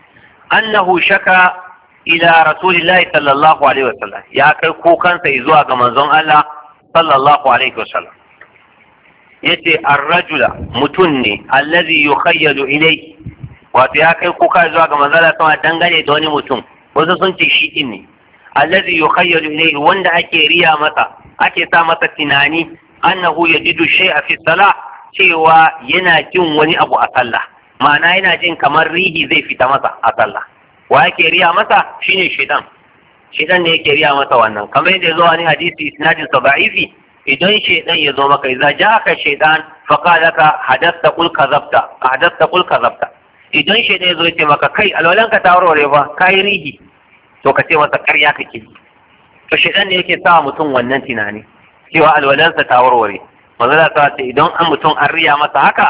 annahu shaka ila rasulillahi sallallahu alaihi wasallam ya kai kukansa zuwa ga manzon Allah sallallahu alaihi wasallam yace ar-rajula mutun ne allazi yukhayyalu ilayhi wato ya kai kuka zuwa ga manzon Allah sama dangane da wani mutum wasu sun ce shi din ne allazi yukhayyalu ilayhi wanda ake riya masa ake sa masa tunani annahu yajidu shay'a fi salah cewa yana jin wani abu a sallah ma'ana yana jin kamar rihi zai fita masa a sallah wa yake riya masa shine shaitan shaitan ne yake riya masa wannan kamar yadda zo wani hadisi isnadin sa da'ifi idan shaitan ya zo maka idza ja'aka shaitan fa qala ka hadathta qul kadhabta hadathta qul kadhabta idan shaitan ya zo ya ce maka kai alwalan ka ta warware ba kai rihi to ka ce masa ƙarya kake to shaitan ne yake sa mutum wannan tunani cewa alwalansa ta warware manzo ta ce idan an mutum an riya masa haka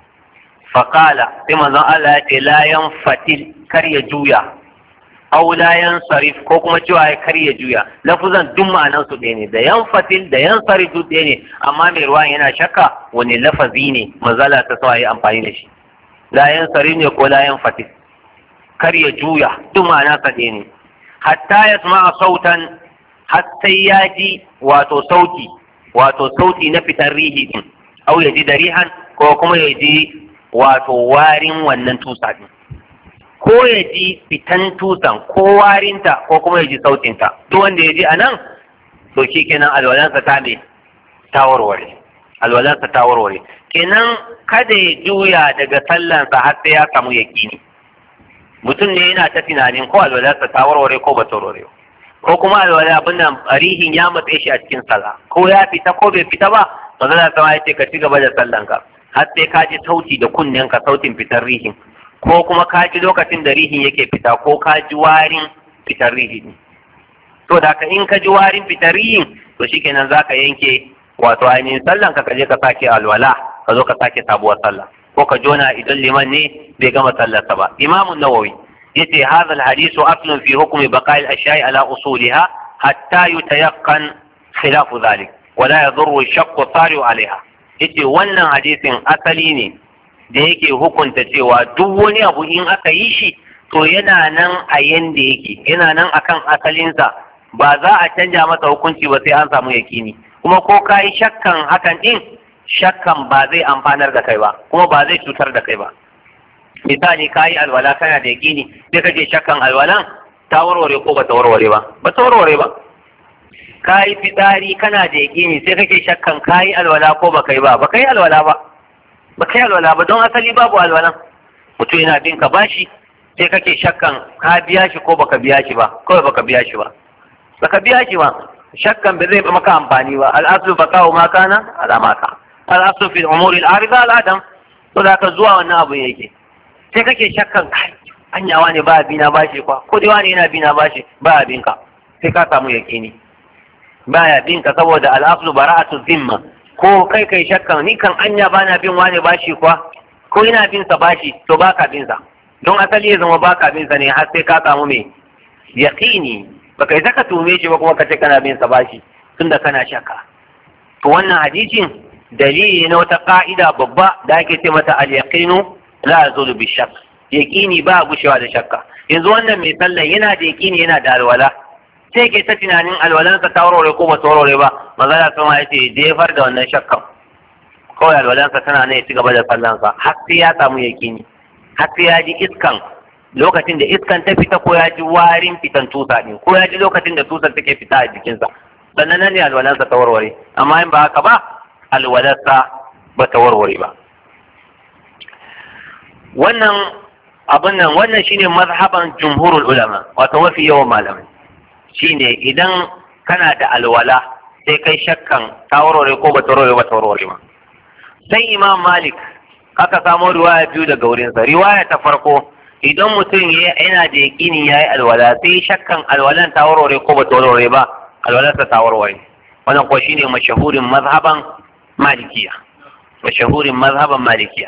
faƙala sai manzon Allah ya ce layan fatil kar ya juya au layan sarif ko kuma cewa ya kar ya juya lafuzan duk ma'anan su ɗaya ne da yan fatil da yan sarif duk ɗaya ne amma mai ruwan yana shakka wani lafazi ne manzala ta sa yi amfani da shi layan sarif ne ko layan fatil kar ya juya duk ma'ana sa ɗaya ne hatta ya sama sautan har sai ya ji wato sauti wato sauti na fitar rihi din au ya ji da rihan ko kuma ya ji wato warin wannan tusa din ko ya ji fitan tusan ko warinta ko kuma ya ji sautinta duk wanda ya ji a nan to shi kenan alwalansa ta me ta warware alwalansa ta warware kenan kada ya juya daga sallansa har sai ya samu yaƙini mutum ne yana ta tunanin ko alwalansa ta warware ko ba ta warware ko kuma alwala abin nan rihin ya matse shi a cikin sallah ko ya fita ko bai fita ba manzo da sama ya ce ka ci gaba da sallanka har sai ka ji sauti da kunnen ka sautin fitar rihin ko kuma ka ji lokacin da rihin yake fita ko ka ji warin fitar rihin to da ka in ka ji warin fitar rihin to shikenan zaka yanke wato ainihin sallan ka je ka sake alwala ka zo ka sake sabuwar sallah ko ka jona idan liman ne bai gama sallarsa ba imamun nawawi yace hadha alhadithu aslun fi hukmi baqa'i al-ashya'i ala usuliha hatta yutayaqqan khilafu dhalik ولا يضر الشق الطارئ عليها yace wannan hadisin asali ne da yake hukunta cewa duk wani abu in aka yi shi to yana nan a yanda yake yana nan akan asalinsa ba za a canja masa hukunci ba sai an samu yakini kuma ko ka yi shakkan hakan din shakkan ba zai amfanar da kai ba kuma ba zai cutar da kai ba misali ka yi alwala kana da yakini sai kake shakkan alwalan ta warware ko ba ta warware ba ba ta warware ba ka yi fitsari kana da yaƙini sai kake shakkan ka yi alwala ko ba kai ba ba kai alwala ba ba kai alwala ba don asali babu alwalan mutum yana bin ka bashi sai kake shakkan ka biya shi ko baka biya shi ba kawai baka biya shi ba baka biya shi ba shakkan bai zai maka amfani ba al'aslu baqa'u ma kana ala ma ka al'aslu fi umuri al-arida al-adam to da ka zuwa wannan abu yake sai kake shakkan kai anyawa ne ba abina bashi kwa ko dai wani yana bina bashi ba abinka sai ka samu yaƙini baya bin ka saboda al'aslu bara'atu zimma ko kai kai shakkan ni kan anya bana bin wani bashi kuwa ko ina bin sa bashi to baka bin sa don asali ya zama baka bin sa ne har sai ka samu me yaqini baka yi saka tume shi ba kuma ka ce kana bin sa bashi tunda kana shakka to wannan hadisin dalili na wata ka'ida babba da ake ce mata al-yaqinu la yazulu bi shakk yaqini ba gushewa da shakka yanzu wannan mai sallan yana da yaqini yana da alwala sai ke ta tunanin alwalansa ta warware ko ba ta warware ba magana sama ya ce jefar da wannan shakkan kawai alwalansa tana ne ya ci gaba da sallansa har sai ya samu yaqini har sai ya ji iskan lokacin da iskan ta fita ko ya ji warin fitan tusa ne ko ya ji lokacin da tusar take fita a jikinsa sannan nan ne alwalansa ta warware amma in ba haka ba alwalarsa ba ta warware ba wannan abin nan wannan shine mazhaban jumhurul ulama wato mafi yawan malamai shine idan kana da alwala sai kai shakkan ta warware ko ba ta warware ba ta warware ba sai imam malik aka samo riwaya biyu daga wurinsa riwaya ta farko idan mutum yana da yaƙini ya yi alwala sai shakkan alwalan ta warware ko ba ta warware ba alwalarsa ta warware wannan ko shine mashahurin mazhaban malikiya mashahurin mazhaban malikiya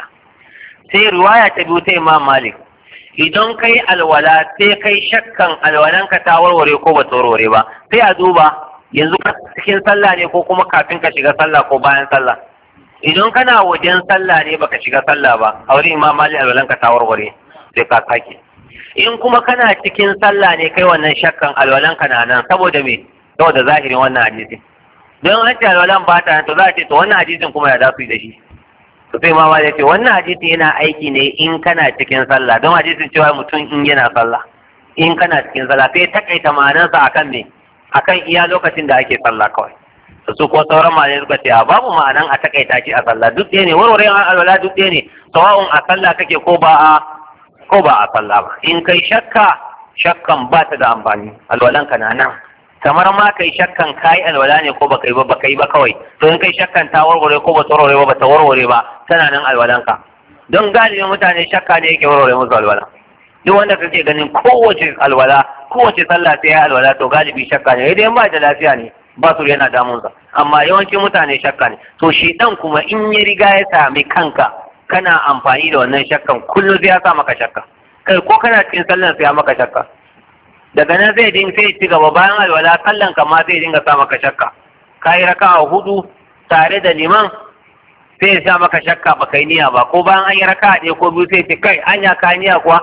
sai riwaya ta biyu ta imam malik idan kai alwala sai kai shakkan alwalanka ta warware ko ba ta warware ba sai a duba yanzu cikin sallah ne ko kuma kafin ka shiga sallah ko bayan sallah idan kana wajen sallah ne baka shiga sallah ba a wurin imam malik alwalanka ta warware sai ka sake in kuma kana cikin sallah ne kai wannan shakkan alwalanka na nan saboda me saboda zahirin wannan hadisi don an ce alwalan ba ta to za a ce to wannan hadisin kuma ya za su yi da shi to sai mama ya ce wannan hadisi yana aiki ne in kana cikin sallah don hadisin cewa mutum in yana sallah in kana cikin sallah sai takaita ma'anarsa akan me akan iya lokacin da ake sallah kawai su ko sauran malamai suka ce a babu ma'anan a takaita shi a sallah duk ɗaya ne warware alwala duk ɗaya ne sawa'un a sallah kake ko ba a ko ba a sallah ba in kai shakka shakkan ba ta da amfani alwalanka na nan kamar ma kai shakkan kai alwala ne ko baka yi ba baka yi ba kawai to in kai shakkan ta warware ko ba ta warware ba ba ta warware ba tana nan alwalanka don galibin mutane shakka ne yake warware musu alwala duk wanda kake ganin kowace alwala kowace sallah sai ya alwala to galibi shakka ne idan ba da lafiya ne ba su yana damunsa amma yawancin mutane shakka ne to shi dan kuma in ya riga ya sami kanka kana amfani da wannan shakkan kullum sai ya sa maka shakka kai ko kana cikin sallan sai ya maka shakka daga nan zai din sai ci gaba bayan alwala sallan ka ma zai dinga sa maka shakka kai raka'a hudu tare da liman sai ya sa maka shakka ba kai niyya ba ko bayan an yi raka'a ɗaya ko biyu sai ce kai anya ka niyya kuwa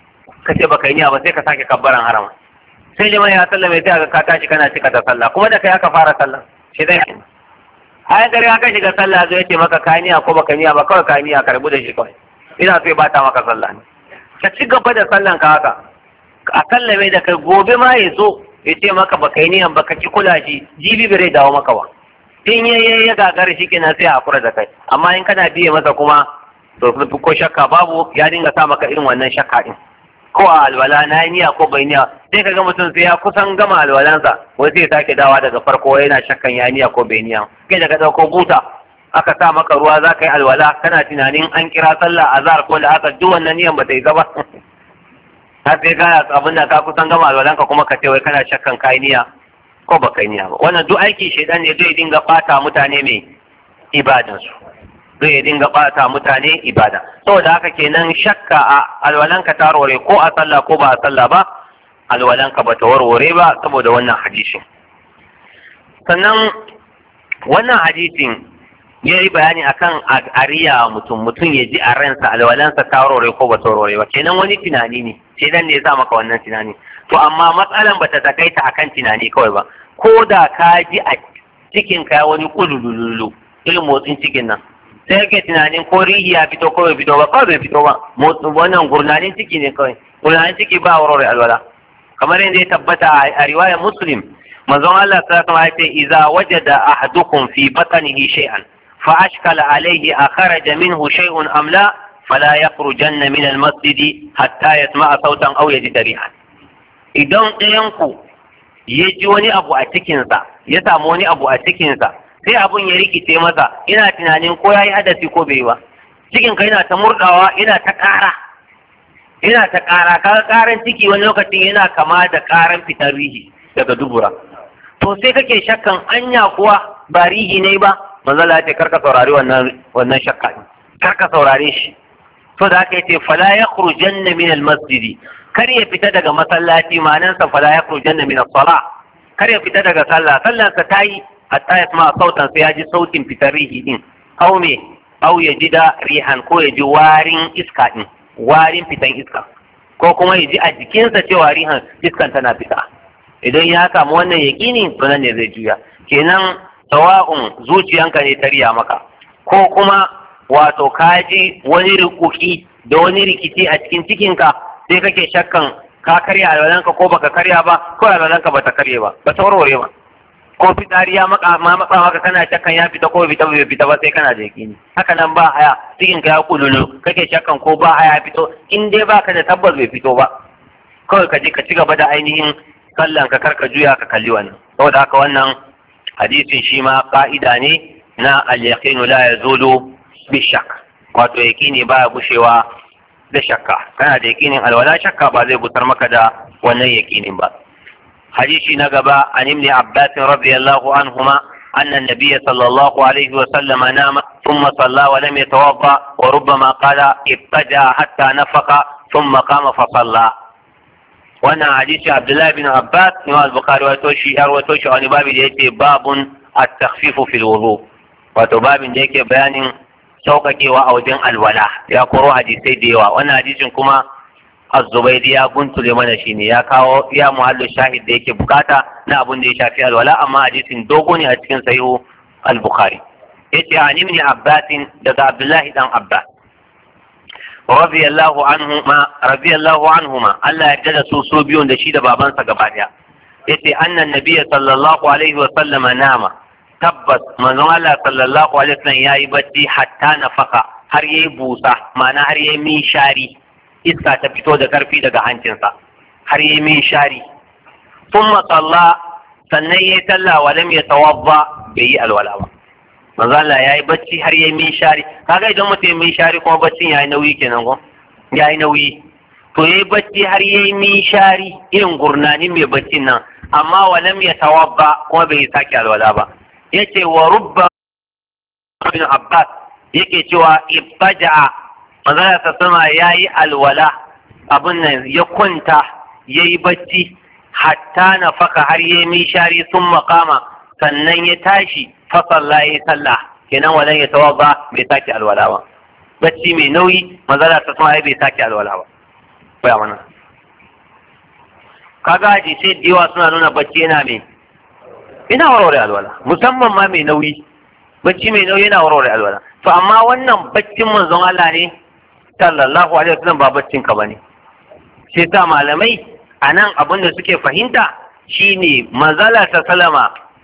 ka ce ba kai niyya ba sai ka sake kabbaran harama sai liman ya sallame sai ka tashi kana cika ta sallah kuma da kai aka fara sallah shi dai ai gari aka shiga sallah zai ce maka kaniya ko baka niya ba kawai kaniya ka rabu da shi kawai ina so ya bata maka sallah ne ka ci gaba da sallan ka haka a sallame da kai gobe ma ya zo ya ce maka baka yi niyan baka ki kula shi jibi bai dawo maka ba in ya ya ya gagara shi kenan sai a hakura da kai amma in kana biye masa kuma to ko shakka babu ya dinga sa maka irin wannan shakka din ko a alwala na yi niyya ko bai niyya sai ka ga mutum sai ya kusan gama alwalansa wai sai sake dawa daga farko yana shakkan ya niyya ko bai niyya kai daga dauko buta aka sa maka ruwa za ka yi alwala kana tunanin an kira sallah azhar ko da aka duk wannan niyyan ba ta yi gaba har sai ka abin da ka kusan gama alwalanka kuma ka ce wai kana shakkan ka yi niyya ko ba ka yi niyya ba wannan duk aiki shaidan ne zai dinga bata mutane mai ibadansu zai dinga bata mutane ibada saboda haka kenan shakka a alwalanka ta warware ko a sallah ko ba a sallah ba alwalanka ba ta warware ba saboda wannan hadisin sannan wannan hadisin ya yi bayani akan ariya mutum mutum ya ji a ransa alwalansa ta warware ko ba ta warware ba kenan wani tunani ne sai dan ne ya sa maka wannan tunani to amma matsalan ba ta takaita akan tunani kawai ba ko da ka ji a cikin ka wani kulululu irin motsin cikin nan sai yake tunanin ko rihi ya fito ko bai fito ba kawai bai fito ba wannan gurnanin ciki ne kawai gurnanin ciki ba warware alwala kamar yadda ya tabbata a riwayar muslim manzon Allah sallallahu alaihi wasallam ya ce idza wajada ahadukum fi batnihi shay'an fa ashkala alayhi akhraja minhu shay'un am la fala yakhrujanna min al-masjid hatta yasma'a sautan aw yajida rihan idan ɗayan ku ya ji wani abu a cikinsa ya samu wani abu a cikinsa sai abun ya rikice masa ina tunanin ko ya yi hadasi ko bai ba cikin ka yana ta murdawa yana ta ƙara yana ta ƙara kaga ƙaran ciki wani lokacin yana kama da ƙaran fitar rihi daga dubura to sai kake shakkan anya kuwa ba rihi ne ba manzo Allah ya ce karka saurari wannan wannan shakka din karka saurare shi to da aka yace fala yakhrujanna min al-masjid kar ya fita daga masallaci ma'anansa fala yakhrujanna min as-salah kar ya fita daga sallah sallar sa tayi hatta ya sama sautan sai ya ji sautin fitar rihi din aw me aw ya ji da rihan ko ya ji warin iska din warin fitan iska ko kuma ya ji a jikinsa cewa rihan iskan tana fita idan ya samu wannan yaƙini to nan ne zai juya kenan sawa'un zuciyanka ne ta riya maka ko kuma wato ka ji wani rikuki da wani rikici a cikin cikinka sai kake shakkan ka karya alwalanka ko baka karya ba ko alwalanka bata karye ba ba ta warware ba ko fitsari ya maka ma matsa maka kana shakkan ya fita ko fita bai fita ba sai kana da yakini haka nan ba haya cikin ka ya kululu kake shakkan ko ba haya fito in dai baka da tabbas bai fito ba kawai ka je ka ci gaba da ainihin sallan ka karka juya ka kalli wannan saboda haka wannan hadisin shi ma ka'ida ne na al-yaqinu la yazulu bi shakk wato yakini baya gushewa da shakka kana da yakinin alwala shakka ba zai busar maka da wannan yakinin ba حديث نقبة عن ابن عباس رضي الله عنهما أن النبي صلى الله عليه وسلم نام ثم صلى ولم يتوضأ وربما قال ابتدأ حتى نفق ثم قام فصلى وانا حديث عبد الله بن عباس إمام البخاري وتوشي وتوشي عن باب ديكي باب التخفيف في الوضوء وتباب ديكي بيان sauƙaƙe wa a wajen alwala ya koro hadisai da yawa wannan hadisin kuma az-zubaydi ya guntule mana shine ya kawo ya muhallu shahid da yake bukata na abun da ya shafi alwala amma hadisin dogo ne a cikin sahihu al-bukhari yace an ibn abbas daga abdullahi dan abbas radiyallahu anhuma radiyallahu anhuma Allah ya tada su su biyun da shi da babansa gaba daya yace annan nabiyyi sallallahu alaihi wa sallama nama tabbas manzon Allah sallallahu alaihi wa sallam yayi bacci hatta nafaka har yayi busa ma'ana har yayi mishari iska ta fito da karfi daga hancinsa har yi min shari sun matsalla sannan ya yi talla wa lam ya tawabba bai yi alwala ba manzo Allah ya yi bacci har ya yi min shari kaga idan mutum ya min shari kuma baccin ya yi nauyi kenan ko ya yi nauyi to ya yi bacci har ya yi min shari irin gurnanin mai baccin nan amma wa lam ya tawabba kuma bai sake alwala ba yace wa rubba ibn Abbas yake cewa ibtaja'a manzala ta sama ya yi alwala abin nan ya kwanta ya yi bacci hatta na faka har ya yi shari sun makama sannan ya tashi fasalla ya yi sallah kenan walan ya tawa ba bai sake alwala ba bacci mai nauyi manzala ta sama bai sake alwala ba baya mana kaga hadisai da yawa suna nuna bacci yana mai ina warware alwala musamman ma mai nauyi bacci mai nauyi yana warware alwala to amma wannan baccin manzon Allah ne sallallahu alaihi wasallam ba baccin ka bane sai ta malamai anan abin da suke fahimta shine manzala ta salama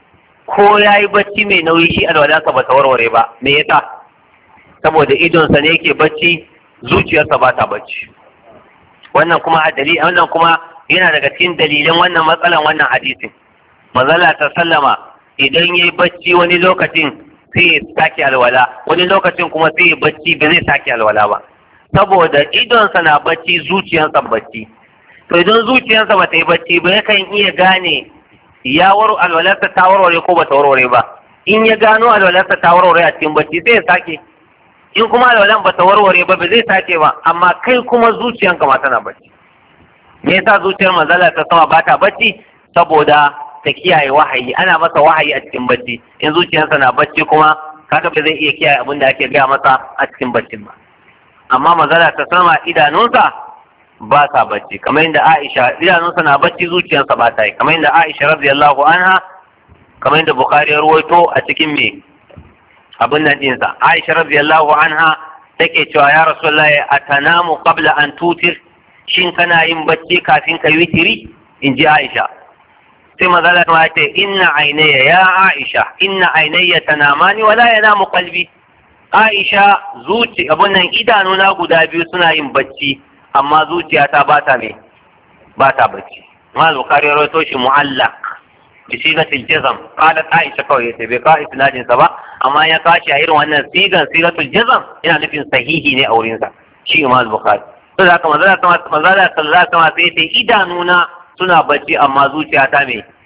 ko yayi bacci mai nauyi shi alwala ka bata warware ba me yasa saboda idonsa ne yake bacci zuciyarsa ba ta bacci wannan kuma a dalili wannan kuma yana daga cikin dalilan wannan matsalan wannan hadisin manzala ta sallama idan yayi bacci wani lokacin sai ya sake alwala wani lokacin kuma sai ya bacci ba zai sake alwala ba saboda idonsa na bacci zuciyarsa bacci to idan zuciyarsa ba ta yi bacci ba yakan iya gane ya waro alwalarsa ta warware ko ba ta warware ba in ya gano alwalarsa ta warware a cikin bacci sai ya sake in kuma alwalan ba ta warware ba ba zai sake ba amma kai kuma zuciyanka ma tana bacci me yasa zuciyar manzala ta sama ba ta bacci saboda ta kiyaye wahayi ana masa wahayi a cikin bacci in zuciyarsa na bacci kuma kaga ba zai iya kiyaye abin da ake gaya masa a cikin baccin ba amma manzala ta sama idanunsa ba sa bacci kamar yadda Aisha idanunsa na bacci zuciyarsa ba ta yi kamar yadda Aisha radiyallahu anha kamar yadda Bukhari ya ruwaito a cikin me abin nan dinsa Aisha radiyallahu anha take cewa ya Rasulullahi atanamu qabla an tutir shin kana yin bacci kafin ka witiri in ji Aisha sai manzala ta ce inna ainaya ya Aisha inna ainaya tanamani wala yanamu qalbi Aisha zuci abun nan idanuna guda biyu suna yin bacci amma zuciyata ba ta me ba ta bacci ma Bukhari rawaito shi mu'allaq bi sigatil jazm qalat Aisha kawai yace bai ka isnadin sa ba amma ya kashi a irin wannan sigan sigatul jazm yana nufin sahihi ne a wurin sa shi Imam Bukhari to da haka manzala manzala sallallahu alaihi wasallam sai idanuna suna bacci amma zuciyata me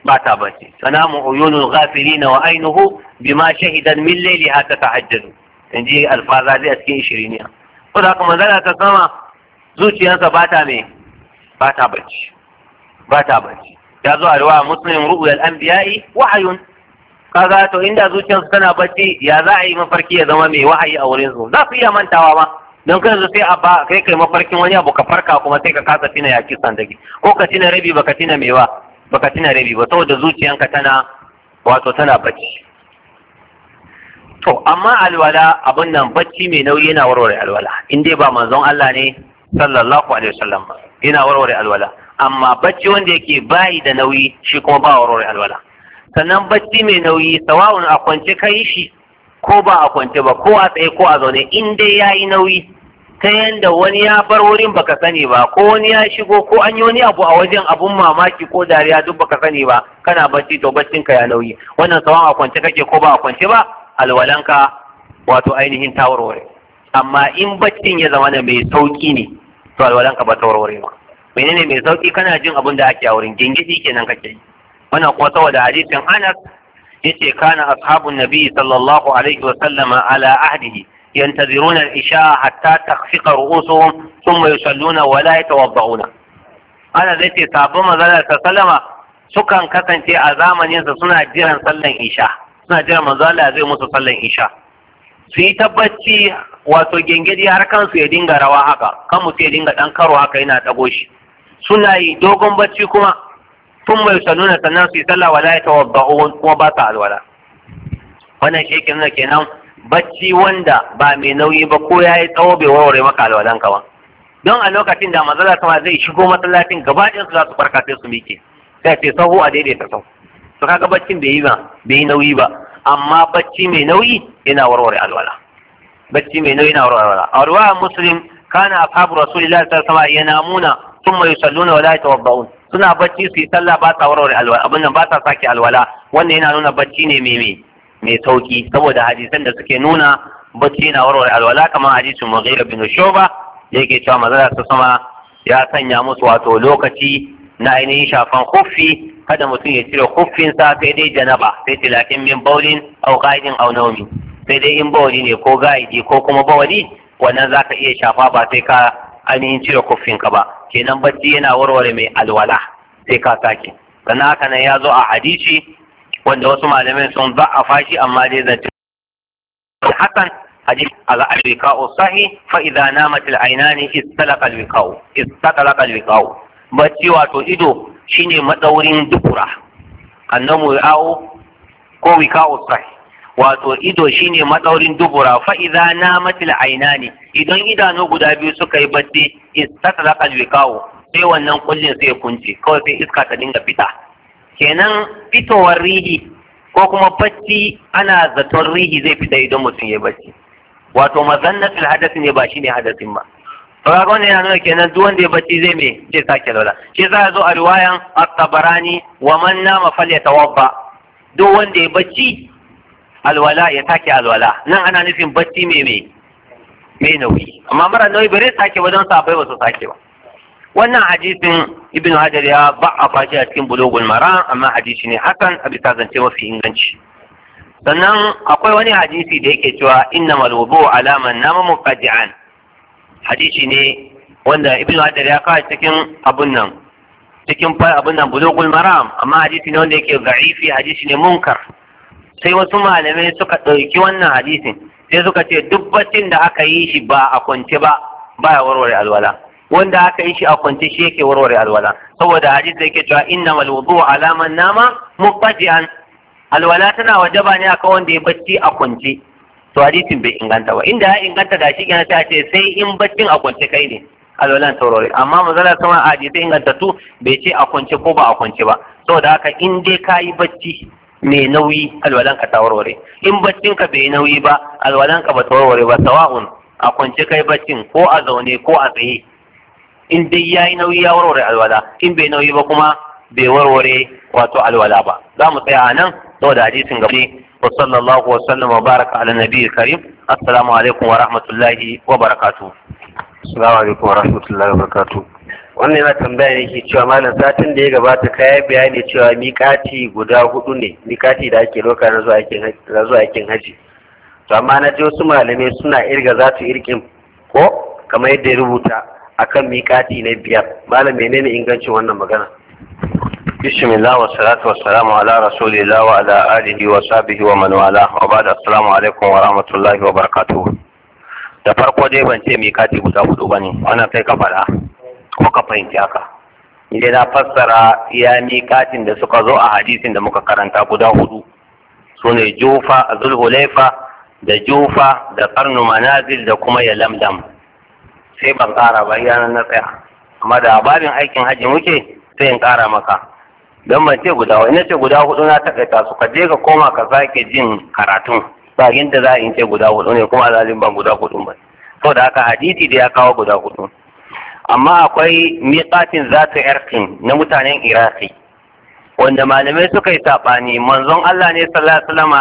ba ta bacci sanamu uyunul ghafilina wa ainuhu bima shahidan min layliha tatahajjadu inji alfaza zai a cikin shiriniya ko da kuma zara ta sama zuciyarsa ba ta me ba ta bacci ba ta bacci ya zo a riwaya muslim ru'yal anbiya'i wahayun kaga to inda zuciyarsu tana bacci ya za a yi mafarki ya zama mai wahayi a wurin su za su iya mantawa ma don kan sai a ba kai kai mafarkin wani abu ka farka kuma sai ka kasa tina ya kisan dake ko ka tina rabi baka tina mai ba baka tina rabi ba saboda zuciyanka tana wato tana bacci to amma alwala abin nan bacci mai nauyi yana warware alwala in dai ba manzon Allah ne sallallahu alaihi wasallam ba yana warware alwala amma bacci wanda yake bayi da nauyi shi kuma ba warware alwala sannan bacci mai nauyi sawa'un a kwance kai shi ko ba a kwance ba ko a tsaye ko a zaune in dai yayi nauyi ta yanda wani ya bar wurin baka sani ba ko wani ya shigo ko an yi wani abu a wajen abun mamaki ko dariya duk baka sani ba kana bacci to baccin ka ya nauyi wannan sawan a kwance kake ko ba a kwance ba alwalanka wato ainihin ta warware amma in baccin ya zama da mai sauki ne to alwalanka ba ta warware ba menene mai sauki kana jin abin da ake a wurin gingidi kenan kake yi wannan kuma saboda hadisin Anas yace kana ashabun nabi sallallahu alaihi wa sallama ala ahdihi ينتظرون العشاء حتى تخفق رؤوسهم ثم يصلون ولا يتوضؤون أنا ذاتي صابو مزالة سلمة sukan kasance a zamaninsa suna jiran sallan isha suna jiran manzala zai musu sallan isha su yi tabbaci wato gengedi har kansu ya dinga rawa haka kan mutu ya dinga dan karo haka yana dago shi suna yi dogon bacci kuma tun mai sanuna sannan su yi sallah wala ya tawabba'un kuma ba sa alwala wannan shi ke nuna kenan bacci wanda ba mai nauyi ba ko ya yi tsawo bai warware maka alwalan ka ba don a lokacin da mazala sama zai shigo masallacin gaba ɗin su za su farka sai su miƙe sai ce sahu a daidaita sahu to kaga baccin bai yi ba bai yi nauyi ba amma bacci mai nauyi yana warware alwala bacci mai nauyi yana warware alwala a ruwa muslim kana ashabu rasulillahi sallallahu alaihi wasallam yanamuna thumma yusalluna wa la yatawadda'un suna bacci su yi sallah ba sa warware alwala abin nan ba sa sake alwala wannan yana nuna bacci ne mai mai mai sauki saboda hadisan da suke nuna bacci na warware alwala kamar hadisin Mughira bin Shuba da yake cewa manzala ta sama ya sanya musu wato lokaci na ainihin shafan kuffi kada mutum ya cire kuffinsa sai dai janaba sai tilakin min baulin au qaidin au nawmi sai dai in bawali ne ko gaidi ko kuma bawali wannan zaka iya shafa ba sai ka ainihin cire kuffinka ba kenan bacci yana warware mai alwala sai ka sake sannan haka nan ya zo a hadisi wanda wasu malamai sun za'afa shi amma dai zance hakan hadith al-wiqa'u sahih fa idza namat al-aynani istalaqa al-wiqa'u istalaqa al-wiqa'u bacci wato ido shine madaurin dubura annamu ya'u ko wiqa'u sahih wato ido shine madaurin dubura fa idza namat al-aynani idan idanu guda biyu suka yi bacci istalaqa al-wiqa'u sai wannan kullin sai ya kunce kawai sai iska ta dinga fita kenan fitowar rihi ko kuma bacci ana zaton rihi zai fita idan mutum ya bacci wato mazannatul hadasi ne ba shine hadasin ba to kaga wannan yana nuna kenan duk wanda ya bacci zai me zai sake lola shi za zo a riwayan at-tabarani wa man nama falyatawabba duk wanda ya bacci alwala ya sake alwala nan ana nufin bacci me me me nauyi amma mara nauyi bare sake ba don sabai ba su sake ba wannan hadisin ibn hajar ya ba'afa shi a cikin bulugul mara amma hadisi ne hakan a bisa zance mafi inganci sannan akwai wani hadisi da yake cewa innamal wudu ala man nama muqaddi'an hadisi ne wanda ibn hajar ya kawo cikin abun nan cikin abun nan bulugul maram amma hadisi ne wanda yake za'ifi hadisi ne munkar sai wasu malamai suka ɗauki wannan hadisin sai suka ce duk baccin da aka yi shi ba a kwance ba baya warware alwala wanda aka yi shi a kwance shi yake warware alwala saboda hadisi yake cewa innamal wudu ala man nama muqaddi'an alwala tana wajaba ne akan wanda ya bacci a kwance to hadisin bai inganta ba inda ya inganta da shi kenan sai ce sai in baccin a kwance kai ne alwalan taurari amma mazala sama a hadisai ingantattu bai ce a kwance ko ba a kwance ba saboda haka in dai ka yi bacci mai nauyi alwalan ka ta warware in baccin ka bai nauyi ba alwalan ka ba ta warware ba sawa'un a kwance kai baccin ko a zaune ko a tsaye in dai yayi nauyi ya warware alwala in bai nauyi ba kuma bai warware wato alwala ba za mu tsaya a nan saboda hadisin gabe wa sallallahu wa sallam wa baraka ala nabiyyi karim assalamu alaikum wa rahmatullahi wa barakatuh assalamu alaikum wa rahmatullahi wa barakatuh wannan yana tambaya ne ke cewa malam satin da ya gabata ka yi bayani cewa miƙati guda hudu ne miƙati da ake ɗauka na zuwa aikin haji to amma na ji wasu malamai suna irga za su irkin ko kamar yadda ya rubuta akan miƙati na biyar malam menene ingancin wannan magana bismillah wa salatu wa salamu ala rasulillah wa ala alihi wa sahbihi wa man wala wa ba'da assalamu alaikum wa rahmatullahi wa barakatuh da farko dai ban ce miƙati guda hudu bane wannan kai ka faɗa kuma ka fahimci haka ni dai na fassara iya miƙatin da suka zo a hadisin da muka karanta guda hudu su ne jufa zulhulaifa da jufa da karnu manazil da kuma ya lamdam sai ban ƙara ba iya na tsaya amma da babin aikin hajji muke sai in ƙara maka don ban ce guda ina ce guda hudu na takaita su ka je ka koma ka sake jin karatun ba yadda za a in ce guda hudu ne kuma alalin ban guda hudu ba saboda haka hadisi da ya kawo guda hudu amma akwai miƙatin zata yarkin na mutanen iraki wanda malamai suka yi saɓani manzon Allah ne sallallahu alaihi wasallam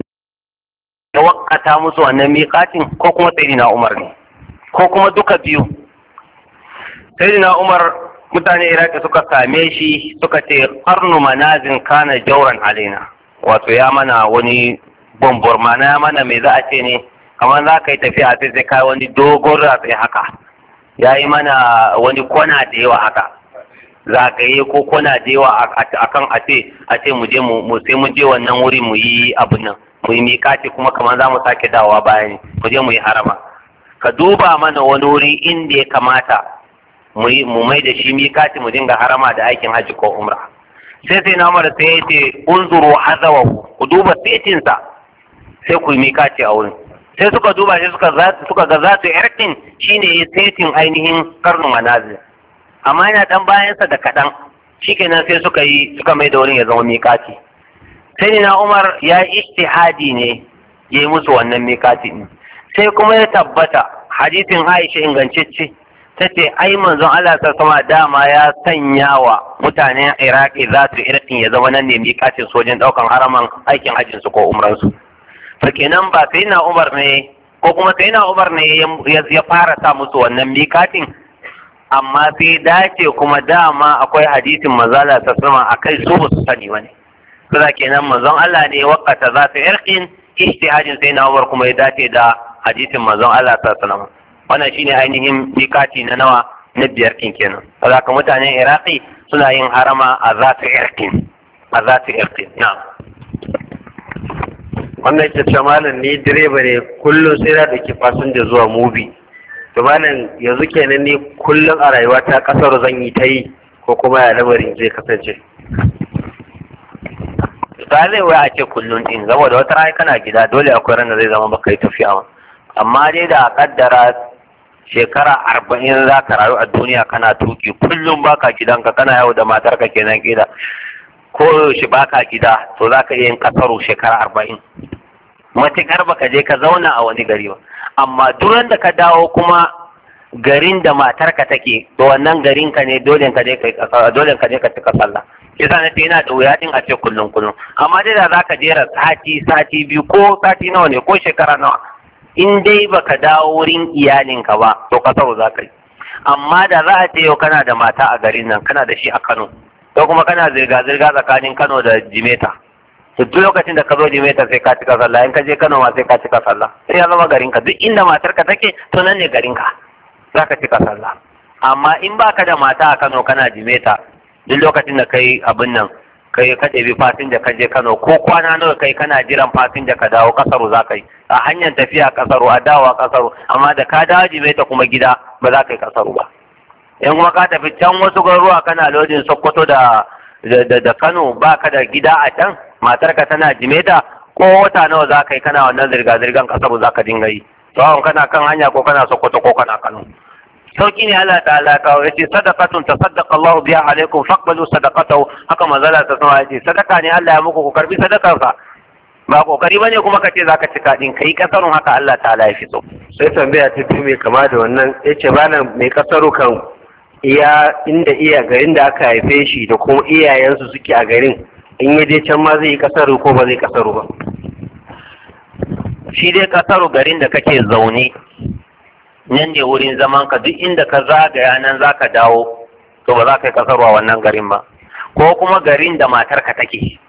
ya wakata musu wannan miƙatin ko kuma sayyidina Umar ne ko kuma duka biyu sayyidina Umar mutane iraki suka same shi suka ce qarnu manazin kana jauran alaina wato ya mana wani bombor mana ya mana me za a ce ne kamar za ka yi tafiya sai sai kai wani dogon ratsi haka ya yi mana wani kwana da yawa haka zagaye ko kwana da yawa akan a ce a ce mu je mu sai mu je wannan wuri mu yi abin nan mu yi miƙati kuma kamar za mu sake dawowa bayan mu je mu yi harama ka duba mana wani wuri inda ya kamata mu mai da shi miƙati mu dinga harama da aikin hajji ko umra sai sai na mara sai ya ce unzuru hazawahu ku duba setinsa sai ku yi miƙati a wurin sai suka duba sai suka suka ga za su yarkin shine setin ainihin karnu manazil amma yana dan bayansa da kaɗan shikenan sai suka yi suka mai da wurin ya zama miƙati sai na Umar ya ijtihadi ne ya yi musu wannan miƙati ne sai kuma ya tabbata hadisin Aisha ingantacce ta ce ai manzon Allah ta sama dama ya sanya wa mutanen Iraki za su irkin ya zama nan ne miƙatin sojin ɗaukan haraman aikin hajjin su ko umransu to kenan ba sai na Umar ne ko kuma sai na Umar ne ya fara sa musu wannan miƙatin amma sai dace kuma dama akwai hadisin manzala ta sama akai su ba su sani wani kaza kenan manzon Allah ne wakata za su irkin ijtihadin sai na Umar kuma ya dace da hadisin manzon Allah ta sama wannan shine ainihin mikati na nawa na biyar kin kenan saboda ka mutanen Iraki suna yin harama a za su irkin a za su irkin na wannan ke ce malam ni direba ne kullum sai na ɗauki fasinja zuwa mubi to malam yanzu kenan ni kullum a rayuwa ta kasar zan yi ta yi ko kuma ya lamarin zai kasance ba zai wai a ce kullum din saboda wata rana kana gida dole akwai ran da zai zama baka yi tafiya ba amma dai da a kaddara shekara arba'in za ka rayu a duniya kana tuki kullum baka gidanka kana yau da matarka kenan gida ko yaushe baka gida to za ka iya yin kasaro shekara arba'in matuƙar baka je ka zauna a wani gari ba amma duran da ka dawo kuma garin da matarka take to wannan garin ka ne dole ka je ka dole ka je ka tuka sallah yasa na ce yana da wuya din a ce kullum kullum amma dai da zaka jera sati sati biyu ko sati nawa ne ko shekara nawa in dai baka dawo wurin iyalinka ba to ka sau za ka yi amma da za a ce yau kana da mata a garin nan kana da shi a Kano ko kuma kana zirga zirga tsakanin Kano da Jimeta to duk lokacin da ka zo Jimeta sai ka cika sallah in ka je Kano ma sai ka cika sallah sai ya zama garin ka duk inda matarka take to nan ne garin ka za ka cika sallah amma in baka da mata a Kano kana Jimeta duk lokacin da kai abin nan kai ka ɗebi fasinja ka je Kano ko kwana nawa kai kana jiran fasinja ka dawo kasaru za ka yi a hanyar tafiya kasaru a dawowa kasaru amma da ka dawo Jimeta kuma gida ba za ka yi kasaru ba in kuma ka tafi can wasu garuruwa kana lodin Sokoto da da Kano baka da gida a can matarka tana Jimeta ko wata nawa za ka yi kana wannan zirga-zirgan kasaru za ka dinga yi tsawon kana kan hanya ko kana Sokoto ko kana Kano sauki ne Allah ta'ala kawo yace sadaqatun tasaddaqa Allah biha alaikum faqbalu sadaqatahu haka manzala ta sama yace sadaka ne Allah ya muku ku karbi sadakar sa ba kokari bane kuma kace zaka cika din kai kasarun haka Allah ta'ala ya fi so sai tambaya ta biyu mai kama da wannan yace malam mai kasaru kan iya inda iya garin da aka haife shi da kuma iyayensu suke a garin in ya je can ma zai yi kasaru ko ba zai kasaru ba shi dai kasaru garin da kake zaune nan ne wurin zaman ka duk inda ka zagaya nan za ka dawo to ba za ka yi kasar a wannan garin ba ko kuma garin da matarka take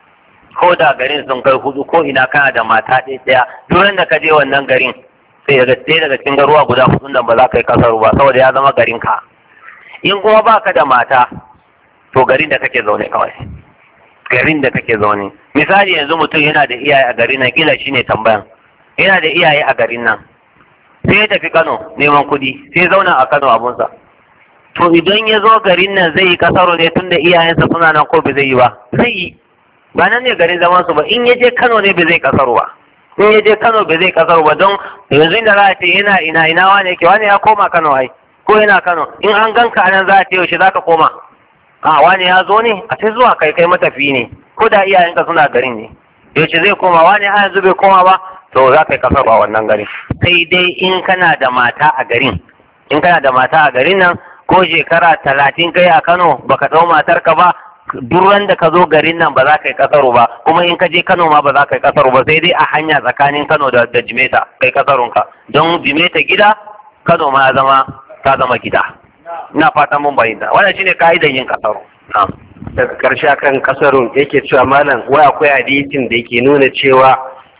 ko da garin sun kai hudu ko ina kana da mata ɗaya ɗaya duk da ka je wannan garin sai daga ɗaya daga cikin garuwa guda hudun nan ba za ka yi kasar ba saboda ya zama garin ka in kuma baka da mata to garin da kake zaune kawai garin da kake zaune misali yanzu mutum yana da iyaye a garin nan kila shine tambayan yana da iyaye a garin nan sai ya tafi Kano neman kuɗi sai zauna a Kano abunsa to idan ya zo garin nan zai yi kasaro ne tunda iyayensa suna nan ko bai zai yi ba zai yi ba nan ne garin zaman su ba in ya je Kano ne bai zai kasaro ba in ya je Kano bai zai kasaro ba don yanzu inda za a ce yana ina ina wane yake wani ya koma Kano ai ko yana Kano in an ganka anan za a ce yaushe zaka koma a wani ya zo ne a sai zuwa kai kai matafi ne ko da iyayenka suna garin ne yaushe zai koma wani har yanzu bai koma ba to za ka yi kasar a wannan garin sai dai in kana da mata a garin in kana da mata a garin nan ko shekara talatin kai a Kano baka ɗau matarka ba duran da ka zo garin nan ba za ka yi kasaro ba kuma in ka je Kano ma ba za ka yi kasaro ba sai dai a hanya tsakanin Kano da da Jimeta kai kasarunka don Jimeta gida Kano ma ya zama ta zama gida ina fatan mun bayyana wannan shine ka'idar yin kasaro na'am daga ƙarshe akan kasarun yake cewa malam wai akwai hadisin da ke nuna cewa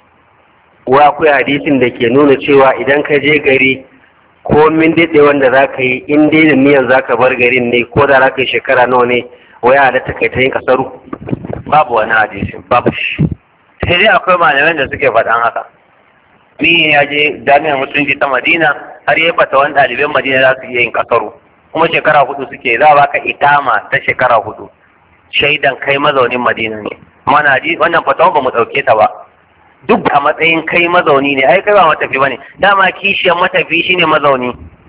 wai akwai hadisin da ke nuna cewa idan ka je gari ko min daɗe wanda za ka yi in dai da niyan za ka bar garin ne ko da za ka yi shekara nawa ne wai halatta kai ta yin kasaru babu wani hadisi babu shi sai dai akwai malaman da suke faɗan haka ni ya je jami'ar musulunci ta madina har ya fata wani ɗaliban madina za su iya yin kasaru kuma shekara hudu suke za a baka itama ta shekara hudu shaidan kai mazaunin madina ne mana ji wannan fatawa ba mu ɗauke ta ba duk a matsayin kai mazauni ne ai kai ba matafi bane dama kishiyar matafi shine mazauni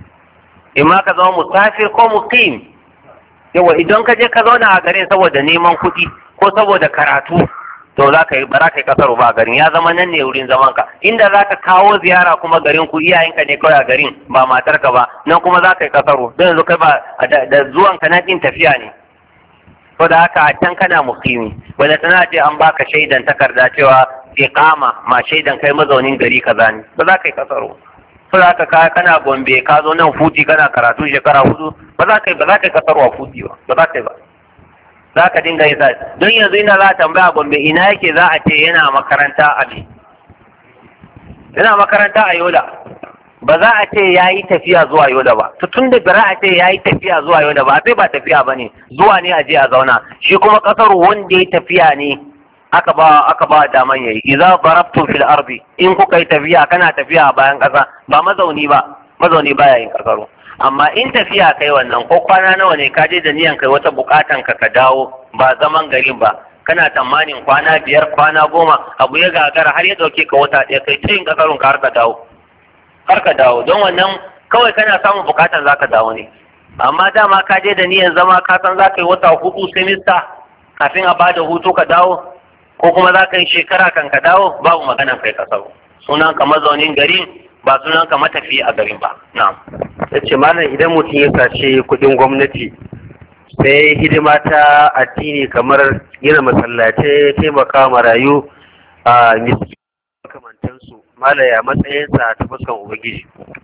imma ka zama musafir ko muqim yawa idan ka je ka zauna a garin saboda neman kuɗi ko saboda karatu to za ka yi ba za ka yi kasaru ba a garin ya zama nan ne wurin zaman ka inda za ka kawo ziyara kuma garin ku iyayenka ne kawai a garin ba matarka ba nan kuma za ka yi kasaru don yanzu kai ba da zuwan ka na ɗin tafiya ne ko da haka a can kana muqimi wanda tana ce an baka shaidan takarda cewa iqama ma shaidan kai mazaunin gari kaza ne ba za ka yi kasaro ko za ka kana gombe ka zo nan futi kana karatu shekara hudu ba za ka yi ba za ka yi kasaro a futi ba ba za ka yi ba za ka dinga yi sa don yanzu ina za a tambaya gombe ina yake za a ce yana makaranta a ne yana makaranta a yola ba za a ce ya yi tafiya zuwa yola ba to tun da bara a ce ya yi tafiya zuwa yola ba sai ba tafiya ba ne zuwa ne a je a zauna shi kuma kasar wanda ya tafiya ne aka ba aka ba daman yayi idza darabtum fil ardi in kuka yi tafiya kana tafiya a bayan kasa ba mazauni ba mazauni baya yin kasaro amma in tafiya kai wannan ko kwana nawa ne ka je da niyan kai wata bukatan ka ka dawo ba zaman garin ba kana tsammanin kwana biyar kwana goma abu ya gagara har ya dauke ka wata ɗaya kai ta yin kasarun ka har ka dawo har ka dawo don wannan kawai kana samun bukatan za ka dawo ne amma dama ka je da niyan zama ka san za ka yi wata hudu semista kafin a bada hutu ka dawo ko kuma za ka yi shekara kan ka dawo babu maganan kai kasar sunan ka mazaunin garin ba sunan ka matafi a garin ba na'am ya ce malam idan mutum ya sace kuɗin gwamnati sai hidima ta addini kamar gina masallatai taimaka marayu a miski makamantansu malaya matsayinsa ta fuskan ubangiji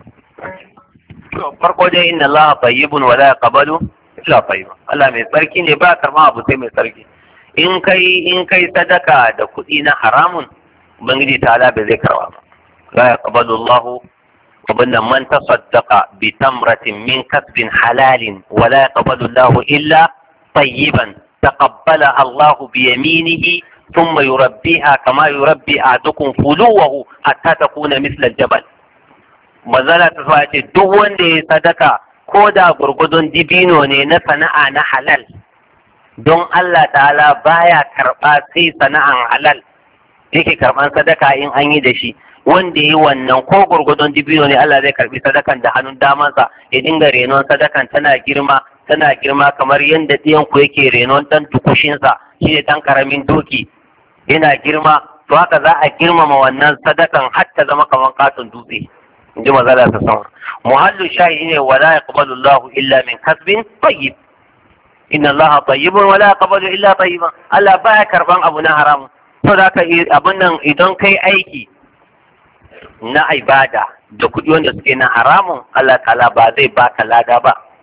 farko dai inna Allah tayyibun wa la yaqbalu illa tayyiban Allah mai tsarki ne ba karma abu sai mai tsarki in kai in kai sadaka da kuɗi na haramun ubangiji ta ala bai zai karba ba la yaqbalu Allah abinda man tasaddaqa bi tamratin min kasbin halalin wa la yaqbalu Allah illa tayyiban taqabbala Allah bi yaminihi ثم يربيها كما يربي أحدكم فلوه حتى تكون مثل الجبل mazala ta sa ce duk wanda ya sadaka ko da gurgudun dibino ne na sana'a na halal don Allah ta'ala baya karɓa sai sana'an halal yake karɓan sadaka in an yi da shi wanda yi wannan ko gurgudun dibino ne Allah zai karɓi sadakan da hannun damansa ya dinga renon sadakan tana girma tana girma kamar yadda ɗiyan ku yake renon ɗan tukushinsa shi ne ɗan ƙaramin doki yana girma to haka za a girmama wannan sadakan har ta zama kamar katon dutse in ji mazala ta sama muhallu shahi ne wala yaqbalu Allahu illa min kasbin tayyib inna Allaha tayyibun wala yaqbalu illa tayyiban Allah baya karban abu na haram to da ka abun nan idan kai aiki na ibada da kuɗi wanda suke na haramun Allah ta'ala ba zai baka lada ba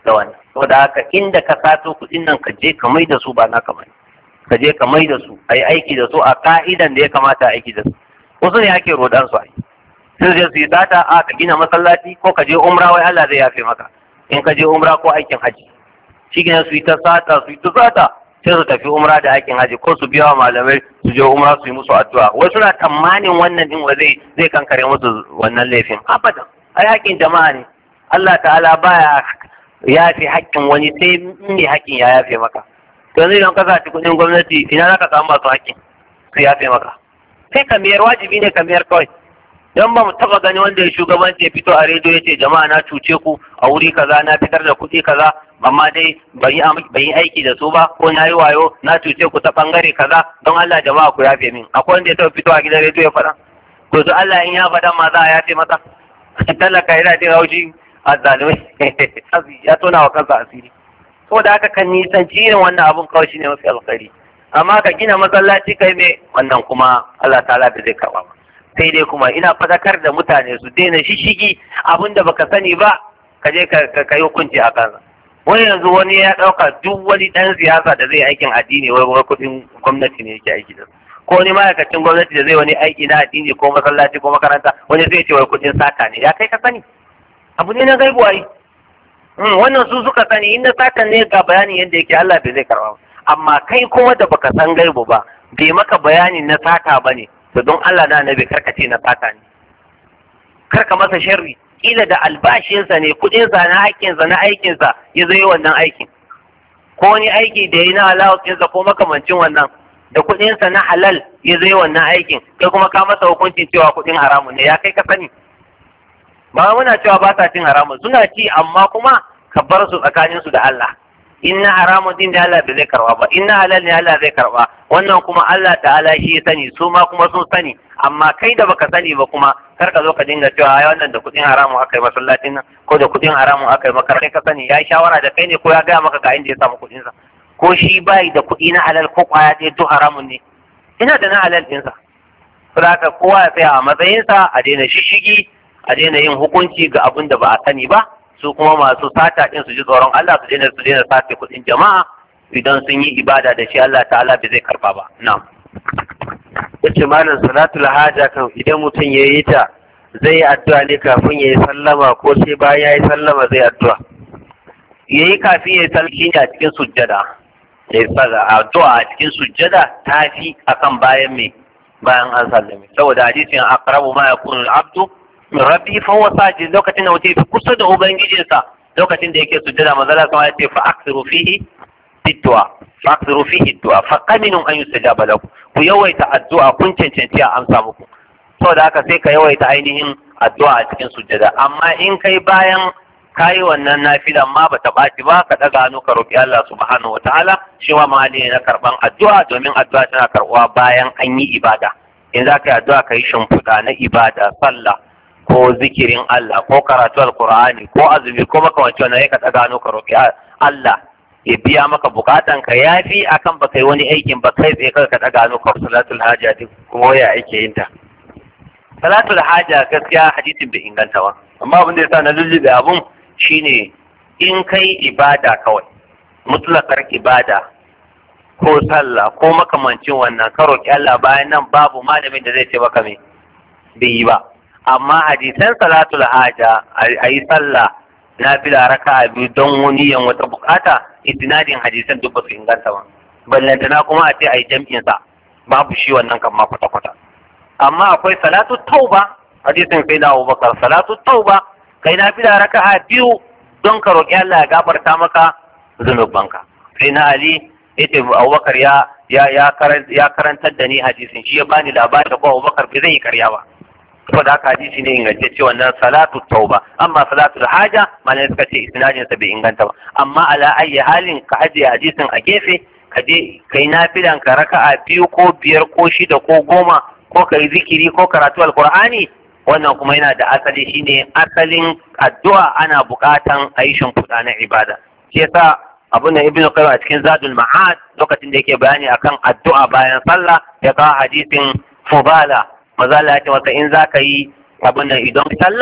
da wannan saboda haka inda ka sato kuɗin nan ka je ka mai da su ba naka bane ka je ka mai da su a yi aiki da su a ka'idan da ya kamata a aiki da su wasu ne ake rodan su a yi sun je su yi sata a ka gina masallaci ko ka je umra wai Allah zai yafe maka in ka je umra ko aikin haji shi gina su yi ta sata su yi ta sata sai su tafi umra da aikin haji ko su biya wa malamai su je umra su yi musu addu'a wai suna tamanin wannan din wa zai zai kankare musu wannan laifin abadan ai haƙƙin jama'a ne Allah ta'ala baya yafe haƙƙin wani sai me haƙƙin ya yafe maka to yanzu idan ka saci kuɗin gwamnati ina za ka samu masu haƙƙin su yafe maka sai ka miyar wajibi ne ka miyar kawai don ba mu taba gani wanda ya shugabanci ya fito a rediyo ya ce jama'a na cuce ku a wuri kaza na fitar da kuɗi kaza amma dai ban yi aiki da su ba ko na yi wayo na cuce ku ta bangare kaza don Allah jama'a ku yafe min akwai wanda ya taba fito a gidan rediyo ya faɗa to su Allah in ya faɗa ma za a yafe masa talaka yana jin haushi a zalimai ya tona wa kansa asiri saboda haka kan nisanci irin wannan abun kawai shine mafi alkhairi amma ka gina masallaci kai mai wannan kuma Allah ta'ala da zai karɓa ba sai dai kuma ina fadakar da mutane su daina shishigi abin da baka sani ba ka je ka yi hukunci a kansa wani yanzu wani ya ɗauka duk wani ɗan siyasa da zai aikin addini wai wai kuɗin gwamnati ne yake aiki da su ko wani ma'aikacin gwamnati da zai wani aiki na addini ko masallaci ko makaranta wani zai ce wai kuɗin sata ne ya kai ka sani abu ne na gaibu ai wannan su suka sani in na satan ne ga bayanin yadda yake Allah bai zai karɓa amma kai kuma da baka san gaibu ba bai maka bayanin na sata ba ne to don Allah na nabi karkace na sata ne karka masa sharri kila da albashinsa ne kudinsa na haƙƙinsa na aikinsa ya zai wannan aikin ko wani aiki da ya na halawacinsa ko makamancin wannan da kudinsa na halal ya zai wannan aikin kai kuma ka masa hukuncin cewa kudin haramun ne ya kai ka sani ba muna cewa ba sa cin haramun suna ci amma kuma ka bar su tsakaninsu da Allah inna haramun din da Allah bai zai karba ba inna halal ne Allah zai karba wannan kuma Allah ta'ala shi ya sani su ma kuma sun sani amma kai da baka sani ba kuma kar ka zo ka dinga cewa ai wannan da kudin haramun aka yi masallacin nan ko da kudin haramun aka yi maka ka sani ya yi shawara da kai ne ko ya gaya maka ga inda ya samu kudin sa ko shi bai da kudi na halal ko kwaya ɗaya duk haramun ne ina da na halal din sa saboda kowa ya tsaya a matsayinsa a daina shishigi a daina yin hukunci ga abin da ba a sani ba su kuma masu sata din su ji tsoron Allah su daina su daina sace kuɗin jama'a idan sun yi ibada da shi Allah ta'ala bai zai karba ba na'am yace malam salatul haja kan idan mutum ya yi ta zai yi addu'a ne kafin ya yi sallama ko sai bayan ya yi sallama zai addu'a yayi kafin ya yi salki ne a cikin sujjada ya yi addu'a a cikin sujjada ta fi akan bayan me bayan an sallame saboda hadisin aqrabu ma yakunu al-abdu min rabbi fa huwa sajid lokacin da mutum kusa da ubangijinsa lokacin da yake sujjada manzo Allah ya ce fa aksiru fihi bid'a fa aksiru fihi du'a fa qaminun an yustajaba lakum ku yawaita addu'a kun cancanci a amsa muku saboda haka sai ka yawaita ainihin addu'a a cikin sujjada amma in kai bayan kayi wannan nafilan ma bata ɓaci ba ka ɗaga hannu ka roƙi Allah subhanahu wataala shi ma mahalli ne na karɓan addu'a domin addu'a tana karɓuwa bayan an yi ibada in za ka yi addu'a ka yi shimfiɗa na ibada sallah ko zikirin Allah ko karatu alkur'ani ko azumi ko makamanci wannan ka ɗaga hannu ka roƙi Allah ya biya maka bukatan ka yafi akan baka yi wani aikin ba kai tsaye ka ɗaga hannu ka salatul haja duk kuma ya ake yin ta salatul haja gaskiya hadisin bai inganta ba amma abin da yasa na lullube abun shine in kai ibada kawai mutlakar ibada ko sallah ko makamancin wannan ka roƙi Allah bayan nan babu malamin da zai ce maka me bai yi ba amma hadisan salatul haja a yi sallah na fi da raka biyu don wani yan wata bukata istinadin hadisan duk ba su inganta ba ballantana kuma a ce a yi jam'in sa babu shi wannan kan ma kwata-kwata amma akwai salatu tauba hadisin sai da Abubakar salatu tauba kai na fi da raka'a biyu don ka roƙi Allah ya gafarta maka zunubanka sai na Ali yace Abubakar ya ya ya karantar da ni hadisin shi ya bani labari da ko Abubakar bai zai yi karya ba saboda haka hadisi ne ingantacce wannan salatu tauba amma salatu haja malai suka ce isnadin sa bai inganta ba amma ala ayi halin ka ajiye hadisin a gefe ka je kai nafilan ka raka'a biyu ko biyar ko shida ko goma ko kai zikiri ko karatu alqur'ani wannan kuma yana da asali shine asalin addu'a ana buƙatan a yi shimfiɗa na ibada shi yasa abin da ibnu qayyim a cikin zadul ma'ad lokacin da yake bayani akan addu'a bayan sallah ya kawo hadisin fubala maza Allah ya ce masa in zaka yi abin nan idan sallah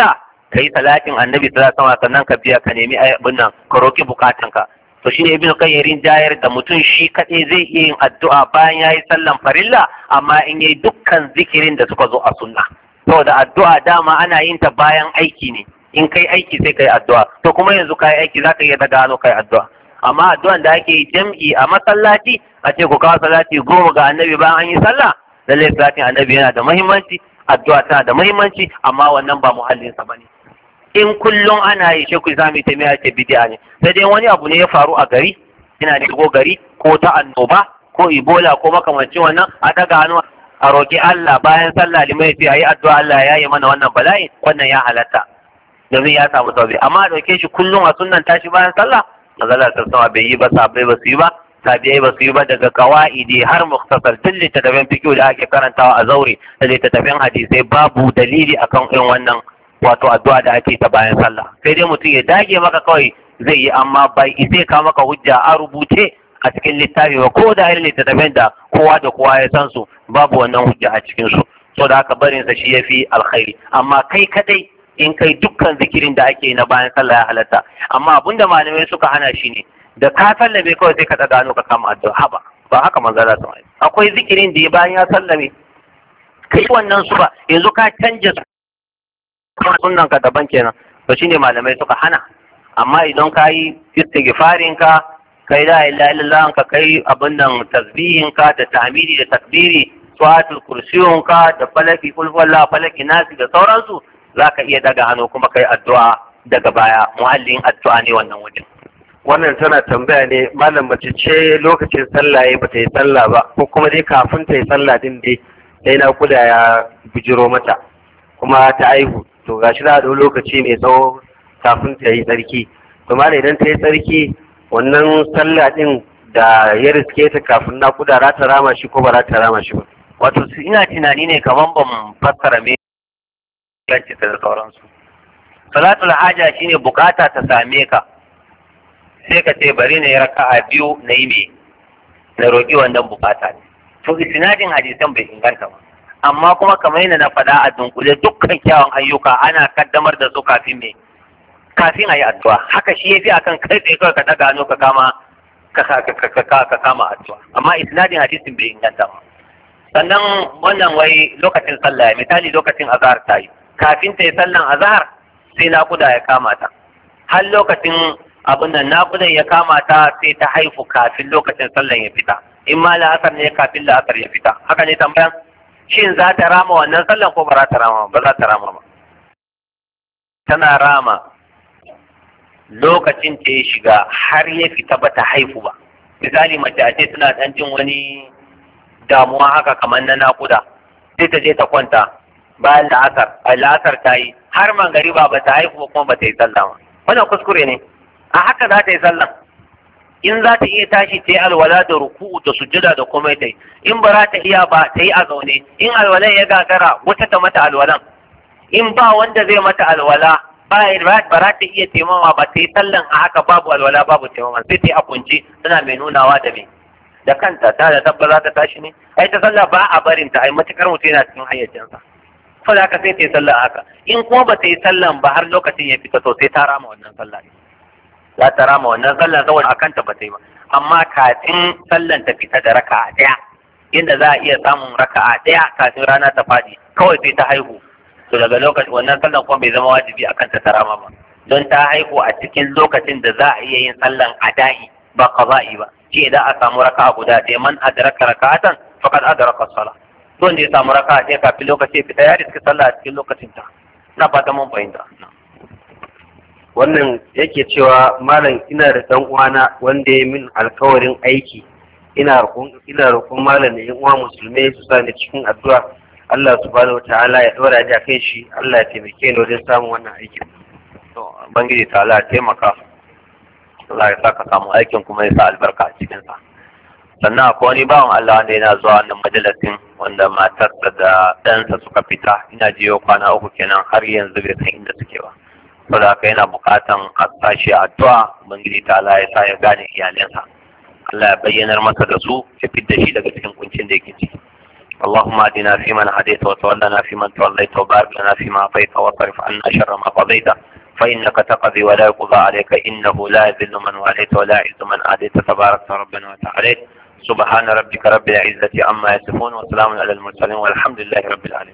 kai salatin annabi sallallahu alaihi wasallam sannan ka biya ka nemi abin nan ka roki bukatanka to shine ibnu qayyirin jayar da mutum shi kaɗai zai iya yin addu'a bayan yayi sallan farilla amma in yayi dukkan zikirin da suka zo a sunna saboda addu'a dama ana yin ta bayan aiki ne in kai aiki sai kai addu'a to kuma yanzu kai aiki zaka iya daga hannu kai addu'a amma addu'an da ake yi jam'i a masallaci a ce ku kawo salati goma ga annabi bayan an yi sallah lallai salatin annabi yana da muhimmanci addu'a tana da muhimmanci amma wannan ba muhallinsa bane in kullum ana yi shi ku zami ta miya ce bidiya ne sai dai wani abu ne ya faru a gari ina da shigo gari ko ta annoba ko ibola ko makamancin wannan a daga hannu a roƙi Allah bayan sallah limai sai ayi addu'a Allah ya yi mana wannan bala'i wannan ya halatta domin ya samu sauki amma a ɗauke shi kullum a sunnan tashi bayan sallah mazala ta sama bai yi ba sabai ba su yi ba tabi'ai ba su yi ba daga kawa'idi har muktasar duk littattafan fikiyo da ake karantawa a zaure da littattafan hadisai babu dalili akan irin wannan wato addu'a da ake ta bayan sallah sai dai mutum ya dage maka kawai zai yi amma bai isai ka maka hujja a rubuce a cikin littafi ba ko da irin littattafan da kowa da kowa ya san su babu wannan hujja a cikin su so da haka barin sa shi yafi alkhairi amma kai kadai in kai dukkan zikirin da ake na bayan sallah ya halatta amma abinda malamai suka hana shi ne da ka sallame kawai sai ka ɗaga hannu ka kama addu'a ba ba haka manzo Allah sun akwai zikirin da ya bayan ya sallame kai wannan su ba yanzu ka canja kuma sunnan ka daban kenan to shine malamai suka hana amma idan ka yi istighfarin ka kai la ilaha illallah ka kai abin nan tasbihin ka da tahmidi da takbiri suwatul kursiyun ka da falaki kulfalla falaki nasi da sauransu zaka iya daga hannu kuma kai addu'a daga baya muhallin addu'a ne wannan wajen wannan tana tambaya ne malam mace ce lokacin sallah ya bata yi sallah ba ko kuma dai kafin ta yi sallah din dai sai na kuda ya bijiro mata kuma ta aihu to gashi za a ɗau lokaci mai tsawo kafin ta yi tsarki to malam idan ta yi tsarki wannan sallah din da ya riske ta kafin na kuda za ta rama shi ko ba za ta rama shi ba wato ina tunani ne kamar ban fassara me yanci da sauransu salatul haja shine bukata ta same ka sai ka ce bari na yi raka'a biyu na yi me na roƙi wannan bukata ne to isnadin hadisan bai inganta ba amma kuma kamar yadda na faɗa a dunkule dukkan kyawun ayyuka ana kaddamar da su kafin me kafin a yi addu'a haka shi yafi akan kai tsaye kawai ka ɗaga hannu ka kama ka kama addu'a amma isnadin hadisin bai inganta ba sannan wannan wai lokacin sallah misali lokacin azhar ta yi kafin ta yi sallan azhar sai naƙuda ya kama ta har lokacin abin nan naƙudan ya kama ta sai ta haifu kafin lokacin sallan ya fita in ma la'asar ne kafin la'asar ya fita haka ne tambayan shin za ta rama wannan sallan ko ba za ta rama ba za ta rama ba tana rama lokacin ta ya shiga har ya fita ba ta haifu ba misali mace a ce tana ɗan jin wani damuwa haka kamar na naƙuda sai ta je ta kwanta bayan la'asar a la'asar ta yi har mangariba ba ta haifu kuma ba ta yi sallah ba wannan kuskure ne a haka za ta yi sallah in za ta iya tashi ta yi alwala da ruku'u da sujjada da komai ta yi in ba za ta iya ba ta yi a zaune in alwalan ya gagara wata ta mata alwalan in ba wanda zai mata alwala ba ba za ta iya taimama ba ta yi sallan a haka babu alwala babu taimama sai ta yi a kunci tana mai nunawa da me da kanta ta da tabba za ta tashi ne ai ta sallah ba a barin ta ai matukar mutum yana cikin hayyacinsa fa da haka sai ta yi sallah haka in kuma ba ta yi sallan ba har lokacin ya fita to sai ta rama wannan sallah ne za ta rama wannan sallan saboda a kanta ba ta yi ba amma kafin sallan ta fita da raka'a ɗaya inda za a iya samun raka'a ɗaya kafin rana ta faɗi kawai sai ta haihu to daga lokacin wannan sallan kuma bai zama wajibi a kanta ta rama ba don ta haihu a cikin lokacin da za a iya yin sallan ada'i ba qaza'i ba shi idan a samu raka'a guda ɗaya man adraka raka'atan faqad adraka as-salah don da ya samu raka'a ɗaya kafin lokaci fita ya riski sallah a cikin lokacin ta na fata mun fahimta wannan yake cewa malam ina da dan uwana wanda ya min alkawarin aiki ina roƙon ina roƙon malam da yan uwa musulmai su sa ni cikin addu'a Allah subhanahu wataala ya dora ni akan shi Allah ya taimake ni wajen samun wannan aikin to bangiji ta Allah ya taimaka Allah ya saka samu aikin kuma ya sa albarka a cikin sa sannan akwai wani bawan Allah wanda yana zuwa wannan majalisin wanda matarsa da ɗansa suka fita ina jiyo kwana uku kenan har yanzu bai san inda suke ba saboda haka yana buƙatan a sashi addu'a ubangiji ta Allah ya sa ya gane iyalinsa Allah ya bayyanar masa da su ya fidda shi daga cikin kuncin da yake ciki اللهم اهدنا فيمن هديت وتولنا فيمن توليت وبارك لنا فيما اعطيت واصرف عنا شر ما قضيت فانك تقضي ولا يقضى عليك انه لا يذل من واليت ولا يعز من اديت تبارك ربنا وتعالى سبحان ربك رب العزه عما يصفون وسلام على المرسلين والحمد لله رب العالمين